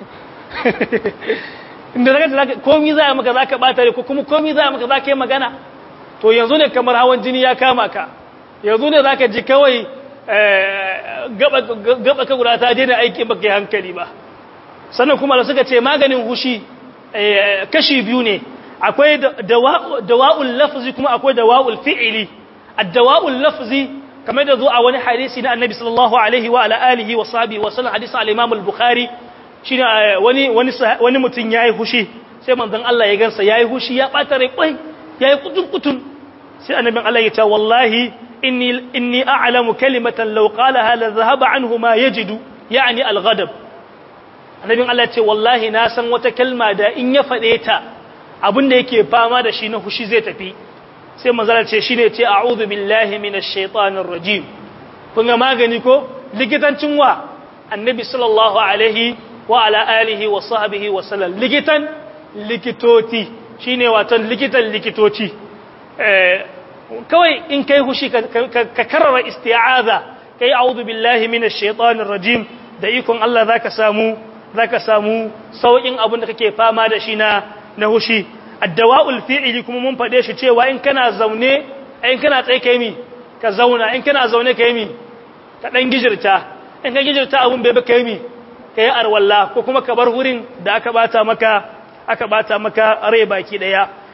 inda zaka zaka komai za maka zaka bata rai ko kuma komai za maka zaka yi magana to yanzu ne kamar hawan jini ya kama ka yanzu ne zaka ji kawai gaba gaba ka guda ta daina aiki baka yi hankali ba sannan kuma da suka ce maganin hushi kashi biyu ne akwai dawa'ul lafzi kuma akwai dawa'ul fi'ili ad-dawa'ul lafzi kamar da zo a wani hadisi na annabi sallallahu alaihi wa ala alihi wa sahbihi wa sallam hadisi al-imam al-bukhari shine wani wani wani mutun yayi hushi sai manzon Allah ya gansa yayi hushi ya bata rai kai yayi kutun kutun sai annabin Allah ya ce wallahi inni inni a'lamu kalimatan law qalaha la dhahaba anhu ma yajidu yani al-ghadab annabin Allah ce wallahi na san wata kalma da in ya faɗe ta abinda yake fama da shi na hushi zai tafi sai manzala ce shine ce a'udhu billahi minash shaitanir rajim kun ga magani ko likitancin wa annabi sallallahu alaihi wa ala alihi wa sahbihi wa sallam likitan likitoti shine watan likitan likitoci eh kawai in kai hushi ka karrara isti'aza kai a'udhu billahi minash shaitanir rajim da ikon Allah zaka samu zaka samu saukin abin da kake fama da shi na na hushi addawa'ul fi'ili kuma mun fade shi cewa in kana zaune in kana tsaye kai mi ka zauna in kana zaune kai mi ka dan gijirta in ka gijirta abun bai ba kai mi kai arwalla ko kuma ka bar wurin da aka bata maka aka bata maka rai baki daya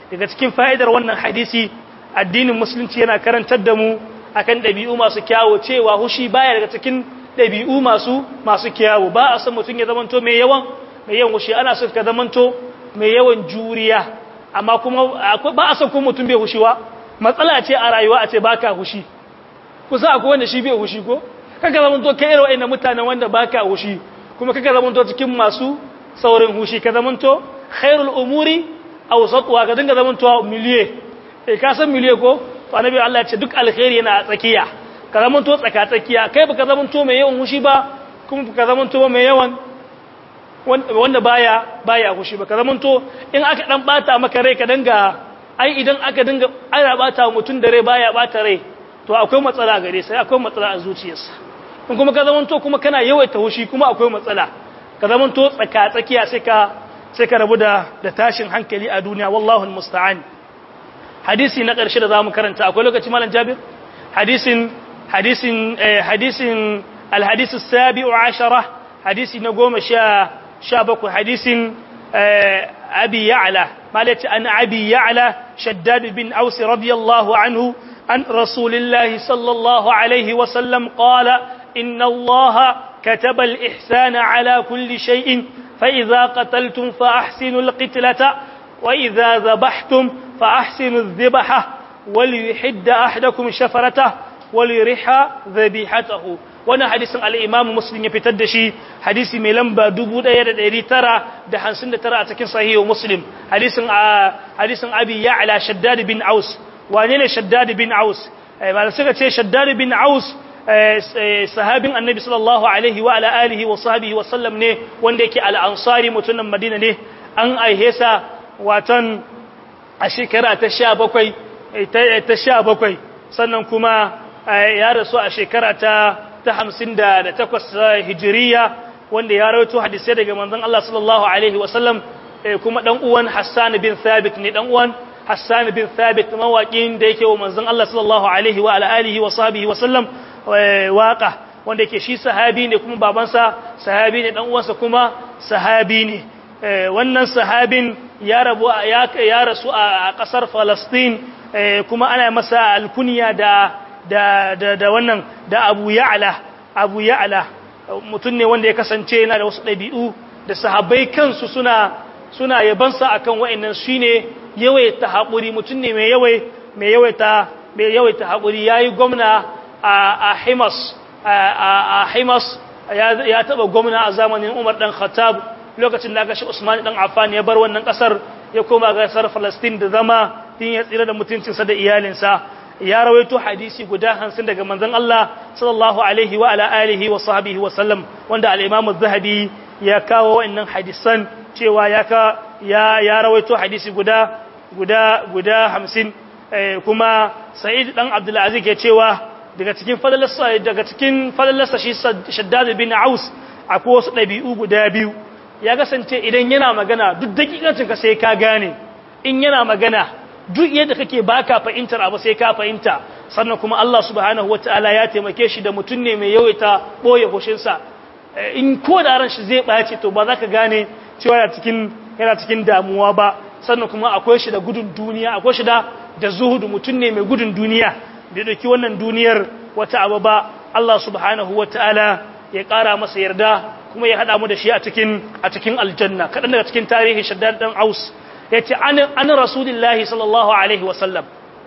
daga cikin fa'idar wannan hadisi addinin musulunci yana karantar da mu akan ɗabi'u masu kyawo cewa hushi baya daga cikin ɗabi'u masu masu kyawo ba a san mutum ya zamanto mai yawan mai yawan hushi ana son ka zamanto mai yawan juriya amma kuma ba a san kuma mutum bai hushiwa matsala ce a rayuwa a ce baka hushi kusa akwai wanda shi bai hushi ko kaka zamanto kai irin wa'annan mutanen wanda baka hushi kuma kaka zamanto cikin masu saurin hushi ka zamanto khairul umuri awsatuha ka dinga zamanto miliye eh ka san miliye ko to annabi Allah ya ce duk alkhairi yana a tsakiya ka zamanto tsaka tsakiya kai baka zamanto mai yawan hushi ba kuma baka zamanto mai yawan wanda baya baya hushi ba ka zamanto in aka dan bata maka rai ka dinga ai idan aka dinga ana bata mutun da rai baya bata rai to akwai matsala gare sai akwai matsala a zuciyarsa in kuma ka zamanto kuma kana yawaita hushi kuma akwai matsala ka zamanto tsaka tsakiya sai ka sai ka rabu da da tashin hankali a duniya wallahu almusta'an hadisi na ƙarshe da zamu karanta akwai lokaci malam Jabir hadisin hadisin hadisin alhadith as-sabi'u 'ashara hadisi na goma sha sha bakwai hadisin abi ya'la malati an abi ya'la shaddad bin aus radiyallahu anhu عن رسول الله صلى الله عليه وسلم قال إن الله كتب الإحسان على كل شيء فإذا قتلتم فأحسنوا القتلة وإذا ذبحتم فأحسنوا الذبحة وليحد أحدكم شفرته وليرح ذبيحته وانا حديث الإمام مسلم يفتدشي حديث ملنبا دبو دا يدا ديري ترى دا حنسن ترى أتكين صحيح مسلم حديث حديث أبي يعلى شداد بن عوس wane ne shaddad bin aus ba suka ce shaddad bin aus sahabin annabi sallallahu alaihi wa ala alihi wa sahbihi wa sallam ne wanda yake al-ansari mutumin madina ne an aihesa watan a shekara ta 17 ta 17 sannan kuma ya rasu a shekara ta ta 58 hijiriya wanda ya rawaito hadisai daga manzon Allah sallallahu alaihi wa sallam kuma dan uwan Hassan bin Thabit ne dan uwan Hassan bin Thabit mawaƙin da yake wa manzon Allah sallallahu alaihi wa alihi wa sahbihi wa sallam waka wanda yake shi sahabi ne kuma babansa sahabi ne dan uwansa kuma sahabi ne wannan sahabin ya rabu ya ya rasu a kasar Palestine kuma ana masa alkunya da da da, da wannan da Abu Ya'la Abu Ya'la mutum ne wanda ya kasance yana da wasu ɗabi'u da sahabbai kansu suna suna yabansa akan wa'annan shine yawaita haƙuri mutum ne mai yawai mai yawaita mai yawaita haƙuri yayi gwamna a Himas a Himas ya taba gwamna a zamanin Umar dan Khattab lokacin da aka shi Usman dan Affan ya bar wannan kasar ya koma ga kasar Palestine da zama din ya tsira da mutuncinsa da iyalinsa ya rawaito hadisi guda hansin daga manzon Allah sallallahu alaihi wa ala alihi wa sahbihi wa sallam wanda al-Imam az-Zahabi ya kawo wannan hadisan cewa ya ka ya ya rawaito hadisi guda guda guda 50 kuma Sa'id dan Abdul Aziz ya cewa daga cikin fadalarsa daga cikin fadalarsa shi Shaddad bin Aus akwai wasu dabi'u guda biyu ya kasance idan yana magana duk dakikancin ka sai ka gane in yana magana duk yadda kake baka fahimtar abu sai ka fahimta sannan kuma Allah subhanahu wataala ya taimake shi da mutum ne mai yawaita boye hushinsa in ko da ran shi zai ɓace to ba za ka gane cewa yana cikin yana cikin damuwa ba sannan kuma akwai shi da gudun duniya akwai shi da da zuhudu mutum ne mai gudun duniya bai dauki wannan duniyar wata abu ba Allah subhanahu wataala ya ƙara masa yarda kuma ya hada mu da shi a cikin a cikin aljanna kadan daga cikin tarihi shaddad dan aus yace an an rasulullahi sallallahu alaihi wasallam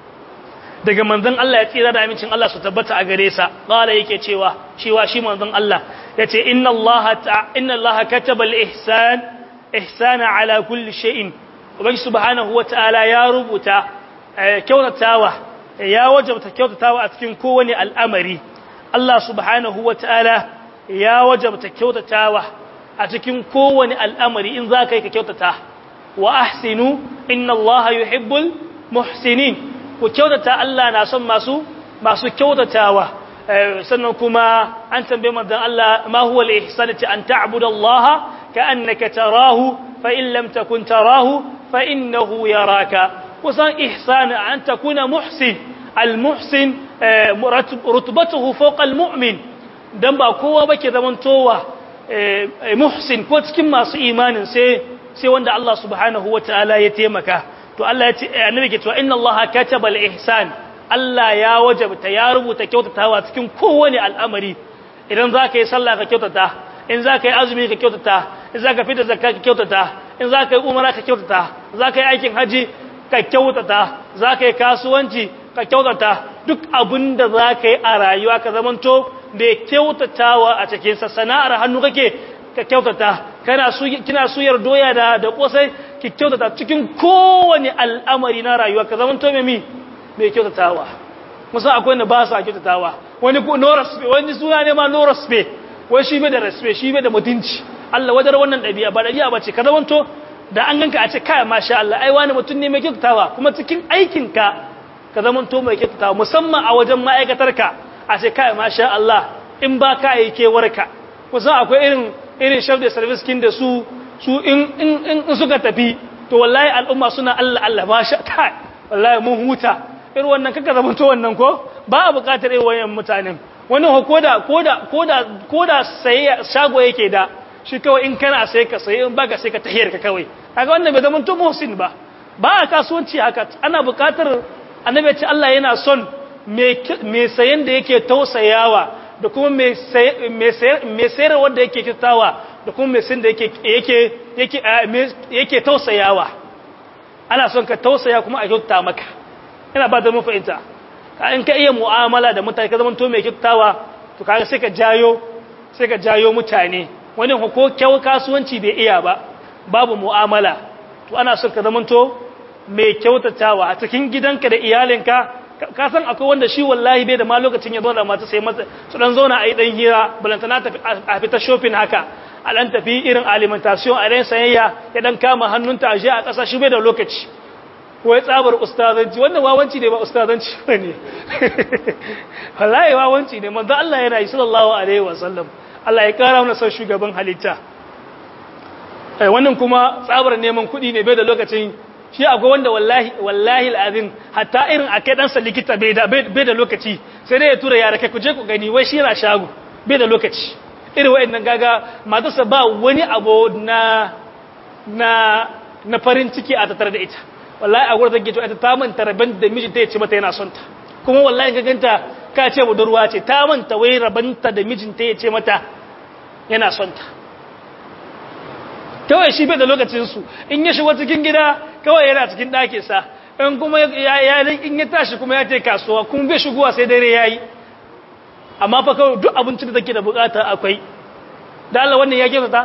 daga manzon Allah ya tsira da amincin Allah su tabbata a gare sa qala yake cewa cewa shi manzon Allah yace inna Allah ta inna Allah kataba al-ihsan ihsana ala kulli shay'in ubangi subhanahu wataala ya rubuta kyautatawa ya wajabta kyautatawa a cikin kowane al'amari Allah subhanahu wataala ya wajabta kyautatawa a cikin kowane al'amari in zaka yi ka kyautata wa ahsinu inna Allah yuhibbul muhsinin ku kyautata Allah na son masu masu kyautatawa sannan kuma an tambaye manzon Allah ma huwa al-ihsan an ta'budu Allah ka'annaka tarahu fa in lam takun tarahu fa innahu yaraka kusan ihsan an takuna muhsin al-muhsin rutbatuhu fawqa al-mu'min dan ba kowa bake zamantowa muhsin ko cikin masu imanin sai sai wanda Allah subhanahu wataala ya taimaka to Allah ya ce annabi ke cewa inna Allah kataba al-ihsan Allah ya wajabta ya rubuta kyautatawa cikin kowane al'amari idan za ka yi sallah ka kyautata in za ka yi azumi ka kyautata in za ka fita zakka ka kyautata in za ka yi umara ka kyautata za ka yi aikin haji ka kyautata za ka yi kasuwanci ka kyautata duk abin da za ka yi a rayuwa ka zamanto da kyautatawa a cikinsa sana'ar hannu kake ka kyautata kana kina suyar doya da da kosai ki kyautata cikin kowane al'amari na rayuwa ka zamanto mai mi mai kyautatawa musa akwai wanda ba su kyautatawa wani ko no respect wani suna ne ma no respect wai shi bai da respect shi bai da mutunci Allah wadar wannan dabi'a ba dabi'a bace ka zamanto da an ganka a ce kai masha Allah ai wani mutum ne mai kyautatawa kuma cikin aikin ka ka zamanto mai kyautatawa musamman a wajen ma'aikatarka a ce kai masha Allah in ba ka yi kewarka kusan akwai irin irin chef de service kin da su su in in in suka tafi to wallahi al'umma suna Allah Allah masha kai wallahi mun huta irin wannan kaka zamanto wannan ko ba a buƙatar irin wayan mutanen wani koda koda koda koda sai shago yake da shi kawai in kana sai ka sai in baka sai ka tahiyar ka kawai kaga wannan bai zamanto muhsin ba ba a kasuwanci haka ana buƙatar annabi ya ce Allah yana son mai sayan da yake tausayawa da kuma mai sayar wanda yake kyautawa da kuma mai sayan da yake tausayawa ana son ka tausaya kuma a kyauta maka ina ba da mafahimta in ka iya mu'amala da mutane ka zama to mai kyautawa to kaga sai ka jayo sai ka jayo mutane wani ko kyau kasuwanci bai iya ba babu mu'amala to ana son ka zama to mai kyautatawa a cikin gidanka da iyalinka ka san akwai wanda shi wallahi bai da ma lokacin ya zo da mata sai mata su dan zauna a yi dan hira balantana tafi a fita shopping haka a dan tafi irin alimentation a dan sayayya ya dan kama hannunta a je a ƙasa shi bai da lokaci ko ya tsabar ustazanci wannan wawanci ne ba ustazanci ba ne wallahi wawanci ne manzo Allah yana yi sallallahu alaihi wasallam Allah ya kara mana son shugaban halitta wannan kuma tsabar neman kuɗi ne bai da lokacin shi akwai wanda wallahi wallahi alazim hatta irin akai dan sa likita bai da bai da lokaci sai dai ya tura yara kai ku je ku gani wai shi yana shago bai da lokaci irin wayannan gaga matarsa ba wani abu na na na farin ciki a tattare da ita wallahi a gurin take to ita ta manta rabin da mijinta ya ce mata yana son ta kuma wallahi ka ganta ka ce budurwa ce ta manta wai rabanta da mijinta ya ce mata yana son ta kawai shi bai da lokacinsu in ya shigo cikin gida kawai yana cikin ɗakinsa in kuma ya in ya tashi kuma ya ce kasuwa kuma bai shigowa sai dare ya yi amma fa kawai duk abincin da take da bukata akwai da Allah wannan ya kyautata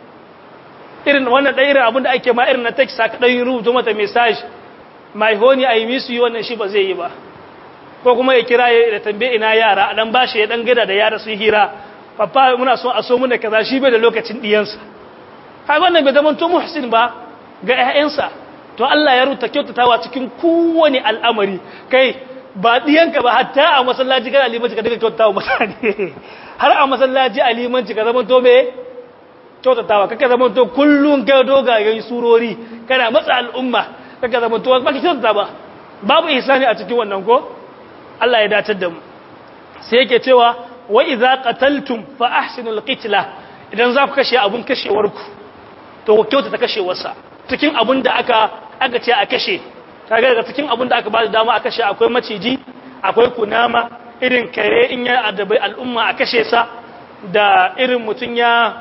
irin wannan ɗaya irin abin da ake ma irin na text ka ɗan rubuta mata message my honey I miss you wannan shi ba zai yi ba ko kuma ya kira ya tambaye ina yara a dan bashi ya dan gada da yara su hira papa muna so a so mu da kaza shi bai da lokacin diyansa kaga wannan bai zama to muhsin ba ga ƴaƴansa to Allah ya ruta kyautatawa cikin kowane al'amari kai ba diyanka ba hatta a masallaci kana limanci ka daga kyautatawa mutane har a masallaci a limanci ka zama to me kyautatawa kaka zama to kullun ga dogayen surori kana matsa al'umma kaka zama to ba ka kyautata ba babu ihsani a cikin wannan ko Allah ya dace da mu sai yake cewa wa idza qataltum fa ahsinul qitla idan za ku kashe abun kashewarku to ku kyautata kashewarsa cikin abun da aka aka ce a kashe kaga daga cikin abun da aka ba da dama a kashe akwai maciji akwai kunama irin kare in ya adabai al'umma a kashe sa da irin mutun ya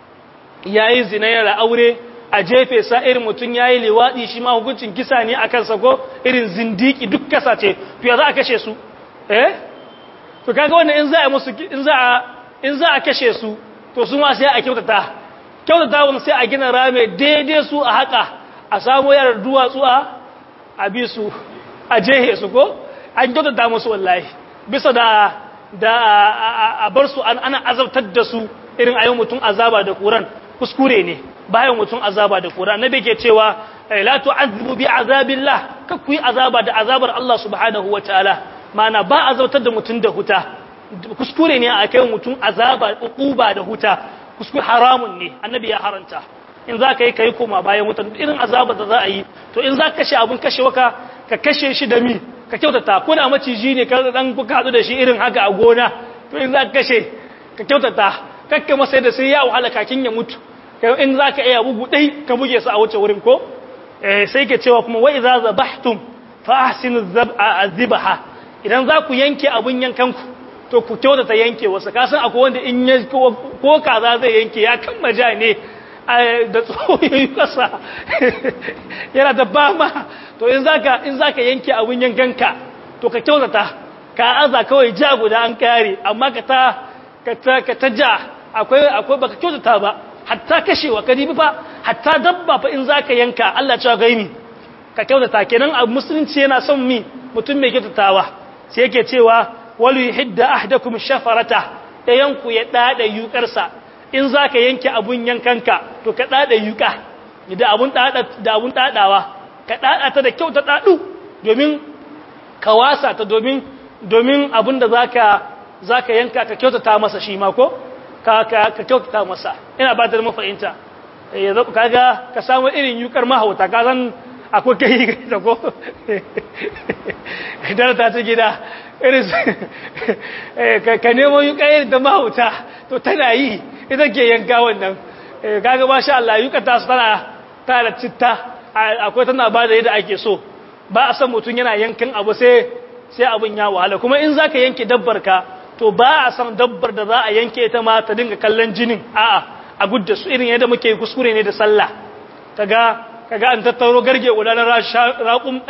yayi zina ya aure a jefe sa irin mutun yayi liwadi shi ma hukuncin kisa ne akan sa ko irin zindiki duk kasa ce to ya za a kashe su eh to kaga wannan in za a musu in za a in za a kashe su to su ma sai a kyautata kyautata wani sai a gina rame daidai su a haka a samu yarar duwatsu a a bi su a jehe su ko an kyautata musu wallahi bisa da da a bar su ana azabtar da su irin ayi mutum azaba da kuran kuskure ne bayan mutum azaba da kuran nabi ke cewa la tu'azzibu bi azabillah kakku yi azaba da azabar Allah subhanahu wataala mana ba azabtar da mutum da huta kuskure ne a kai mutum azaba uquba da huta kuskure haramun ne annabi ya haranta in za ka yi kai koma bayan mutum irin azaba da za a yi to in za ka kashe abin kashe waka ka kashe shi da mi ka kyautata ko da maciji ne ka dan kuka hadu da shi irin haka a gona to in za ka kashe ka kyautata kakka masa da sai ya wahala kakin ya mutu in za ka iya bugu dai ka buge su a wuce wurin ko sai ke cewa kuma wa idza zabahtum fa ahsinu az-zibha idan za ku yanke abun yankanku to ku kyautata yanke wasu kasan akwai wanda in ya ko kaza zai yanke ya kan maja ne da tsoyoyi kasa yana da bama to in zaka in zaka yanke abun yankanka to ka kyautata ka aza kawai ja guda an kare amma ka ta ka ta ka ta ja akwai akwai baka kyautata ba hatta kashewa ka dibi fa hatta dabba fa in zaka yanka Allah ya cewa gaimi ka kyautata kenan a musulunci yana son mi mutum mai kyautatawa sai yake cewa walu yuhidda ahdakum shafarata dayanku ya dada yukarsa in zaka yanke abun yankanka to ka dada yuka da abun dada da abun dadawa ka dada ta da kyau ta dadu domin ka wasa ta domin domin abun da zaka zaka yanka ka kyautata masa shi ma ko ka ka ka kyautata masa ina ba da mafahimta eh kaga ka samu irin yukar mahauta ka san akwai kai da ko idan ta ci gida irin ka nemo yi kayan da mahauta to tana yi ita ke yanka wannan kaga ba sha Allah yuka ta su tana tana citta akwai tana ba da yadda ake so ba a san mutum yana yankin abu sai sai abin ya wahala kuma in za ka yanke dabbar ka to ba a san dabbar da za a yanke ta ma ta dinga kallon jinin a'a a gudda su irin yadda muke kuskure ne da sallah kaga kaga an tattaro garge gudanar raƙun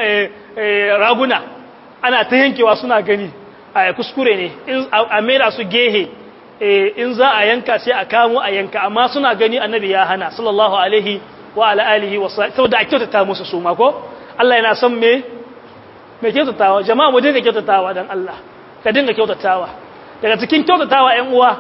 raguna ana ta yankewa suna gani a kuskure ne a mera su gehe in za a yanka sai a kamo a yanka amma suna gani annabi ya hana sallallahu alaihi wa ala alihi wa saboda a kyautata musu su ma ko Allah yana son me me kyautatawa jama'a mu dinga kyautatawa dan Allah ka dinga kyautatawa daga cikin kyautatawa ƴan uwa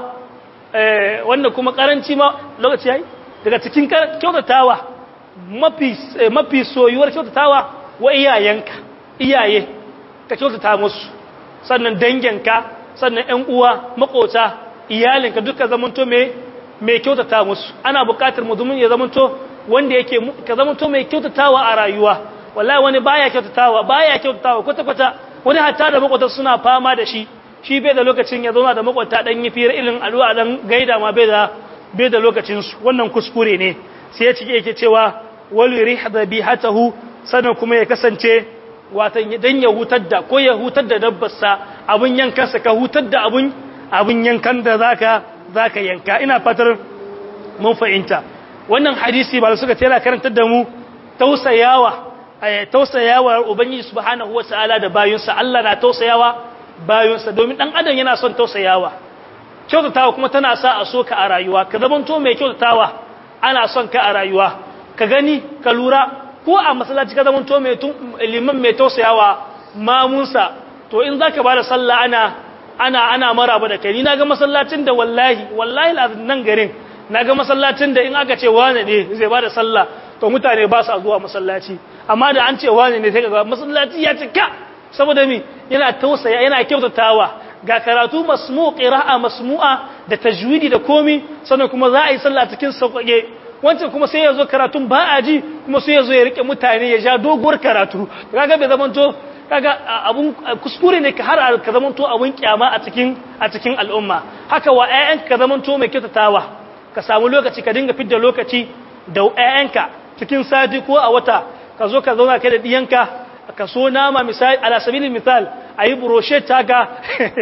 wanda kuma karanci ma lokaci yayi daga cikin kyautatawa mafi mafi soyuwar kyautatawa wa iyayenka iyaye ka kyautata musu sannan danginka sannan ƴan uwa makota iyalinka duka zamanto me mai kyautata musu ana buƙatar mutumin ya zamanto wanda yake ka zamanto mai kyautatawa a rayuwa wallahi wani baya kyautatawa baya kyautatawa kwata kwata wani hatta da makwata suna fama da shi shi bai da lokacin ya zauna da makwata dan yi fira ilin addu'a dan gaida ma bai da bai da lokacin su wannan kuskure ne sai ya cike yake cewa wal rihdabihatahu sanan kuma ya kasance watan dan ya hutar da ko ya hutar da dabbarsa abun yankansa ka hutar da abun abun yankan da zaka zaka yanka ina fatar mun fahimta wannan hadisi ba suka tana karantar da mu tausayawa tausayawa ubangiji subhanahu wataala da bayinsa Allah na tausayawa bayinsa domin dan adam yana son tausayawa kyautatawa kuma tana sa a so ka a rayuwa ka zamanto mai kyautatawa ana son ka a rayuwa ka gani ka lura ko a masallaci ka zamanto mai liman mai tausayawa mamunsa to in zaka bada sallah ana ana ana maraba da kai ni naga masallacin da wallahi wallahi nan garin naga masallacin da in aka ce wane ne zai bada sallah to mutane ba su zuwa masallaci amma da an ce wane ne sai ga masallaci ya cika saboda mi yana tausaya yana kyautatawa ga karatu masmu qira'a masmu'a da tajwidi da komi sannan kuma za a yi sallah cikin sauƙaƙe wancan kuma sai ya zo karatun ba a ji kuma sai ya zo ya rike mutane ya ja doguwar karatu kaga bai zamanto kaga abun kuskure ne ka har ka zamanto abun kyama a cikin a cikin al'umma haka wa ƴaƴanka ka zamanto mai kyautatawa ka samu lokaci ka dinga fidda lokaci da ƴaƴanka cikin sati ko a wata ka zo ka zauna kai da diyanka ka so nama misali ala sabilin misal ayi brochet taka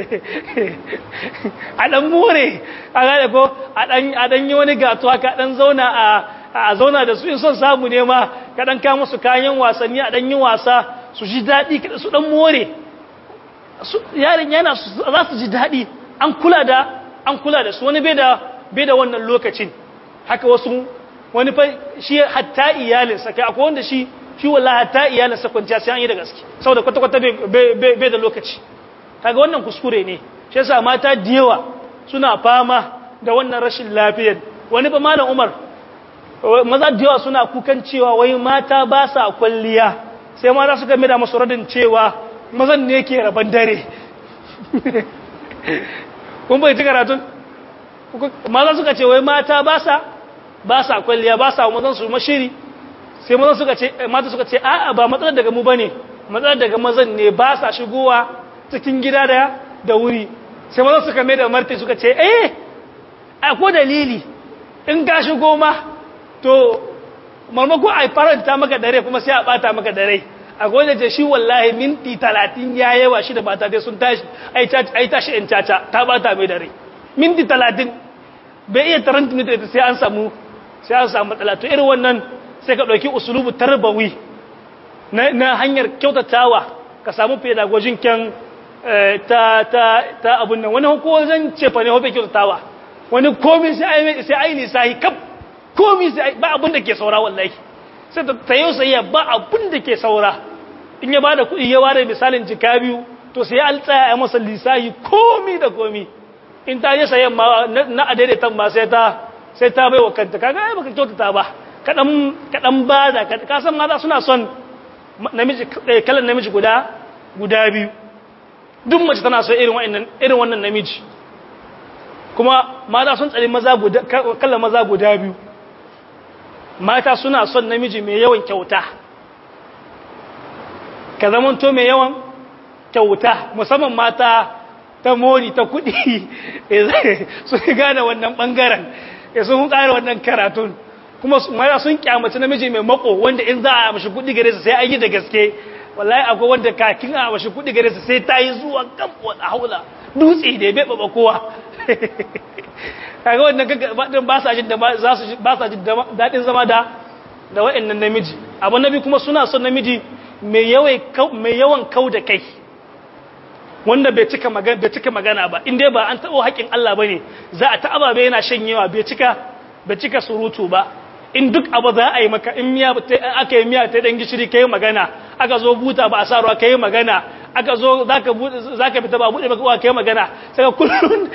a dan more a gane ko a dan a dan yi wani gato haka dan zauna a a zauna da su in son samu ne ma ka dan ka musu kayan wasanni a dan yi wasa su ji dadi su dan more su yarin yana za su ji dadi an kula da an kula da su wani bai da bai da wannan lokacin haka wasu wani fa shi hatta iyalinsa kai akwai wanda shi shi wallahi hatta iyalinsa kwanciya sai an yi da gaske saboda kwata kwata bai da lokaci kaga wannan kuskure ne shi yasa mata da yawa suna fama da wannan rashin lafiyar wani ba malam Umar maza da yawa suna kukan cewa wai mata ba sa kwalliya sai mata suka mai da masu radin cewa mazan ne ke raban dare kun bai ci karatun maza suka ce wai mata ba sa ba sa kwalliya ba sa mazan su mashiri sai mazan suka ce mata suka ce a'a ba matsalar daga mu bane matsalar daga mazan ne ba sa shigowa cikin gida da da wuri sai mazan suka mai da marti suka ce eh akwai dalili in ka shigo ma to marmako a faranta maka dare kuma sai a bata maka dare akwai da ce shi wallahi minti talatin ya yawa shi da mata dai sun tashi ai tashi in caca ta bata mai dare minti talatin bai iya taranta minti sai an samu sai an samu matsala to irin wannan sai ka ɗauki usulubu tarbawi na hanyar kyautatawa ka samu pedagogin kyan ta ta ta abun nan wani ko zan ce fa ne hobe kyautatawa wani komi sai ai sai ai lisahi kaf komi sai ba abun da ke saura wallahi sai ta tayo sai ba abun da ke saura in ya bada kuɗi ya bada misalin jika biyu to sai an tsaya a masa lisahi komi da komi in ta yi sayan ma na adaidaitan ma sai ta sai ta bai wa kanta kaga ai baka kyautata ba kadan kadan bada ka san mata suna son namiji kalan namiji guda guda biyu duk mace tana so irin wannan irin wannan namiji kuma mata sun tsari maza guda kallon maza guda biyu mata suna son namiji mai yawan kyauta ka zaman to mai yawan kyauta musamman mata ta mori ta kudi su gane wannan bangaren ya sun kare wannan karatun kuma mata sun kyamaci namiji mai mako wanda in za a mashi kudi gare su sai an yi da gaske wallahi akwai wanda kakin a mashi kudi gare su sai ta yi zuwa gambo a haula dutse da bai baba kowa kaga wannan ba sa jin da za su ba sa jin dadin zama da da wayannan namiji abu nabi kuma suna son namiji mai yawan mai yawan kau da kai wanda bai cika magana bai cika magana ba in dai ba an tabo haƙin Allah bane za a ta ababe yana shanyewa bai cika bai cika surutu ba in duk abu za a yi maka in miya aka yi miya ta dan gishiri kai magana aka zo buta ba a sa ruwa kai magana aka zo zaka zaka fita ba bude maka kai magana sai kullun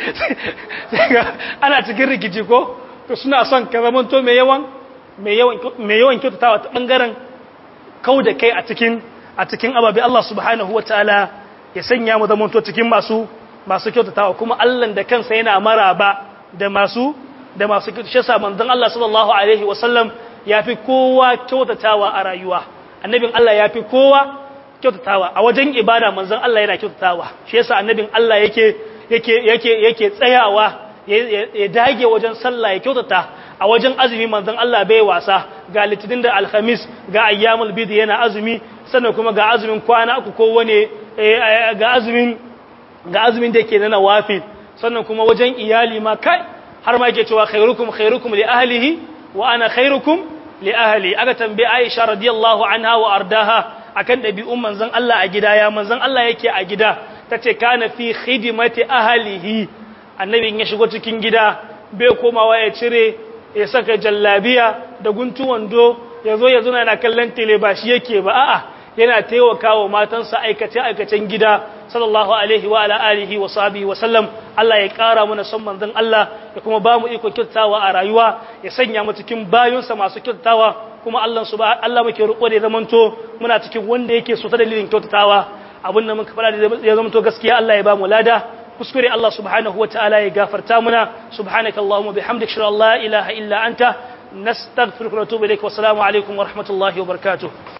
ana cikin rikici ko to suna son ka zaman to mai yawan mai yawan mai yawan kyautatawa ta bangaren kauda kai a cikin a cikin ababe Allah subhanahu wataala ya sanya mu zaman to cikin masu masu kyautatawa kuma Allah da kansa yana maraba da masu da masu shasa manzon Allah sallallahu alaihi wasallam yafi kowa kyautatawa a rayuwa annabin Allah yafi kowa kyautatawa a wajen ibada manzon Allah yana kyautatawa shi yasa annabin Allah yake yake yake yake tsayawa ya dage wajen sallah ya kyautata a wajen azumi manzon Allah bai wasa ga litinin da alhamis ga ayyamul bid yana azumi sannan kuma ga azumin kwana uku ko wane ga azumin ga azumin da yake na nawafil sannan kuma wajen iyali ma kai har ma yake cewa khairukum khairukum li ahlihi wa ana khairukum li ahli aka tambaye Aisha radiyallahu anha wa ardaha akan dabi'un manzon Allah a gida ya manzon Allah yake a gida tace kana fi khidmati ahlihi annabi in ya shigo cikin gida bai komawa ya cire ya saka jallabiya da guntu wando yazo yazo yana kallon tele ba shi yake ba a'a yana taimakawa matansa aikace aikacen gida sallallahu alaihi wa ala alihi wa sahbihi wa sallam Allah ya kara mana son manzon Allah ya kuma ba mu iko kyautawa a rayuwa ya sanya mu cikin bayonsa masu kyautawa kuma Allah subhanahu Allah muke roƙo da zamanto muna cikin wanda yake so ta dalilin kyautatawa abin da muka fara da ya zamanto gaskiya Allah ya ba mu lada kuskure Allah subhanahu wa ta'ala ya gafarta muna subhanakallahumma bihamdika shalla la ilaha illa anta nastaghfiruka wa natubu ilaik wa assalamu alaikum wa rahmatullahi wa barakatuh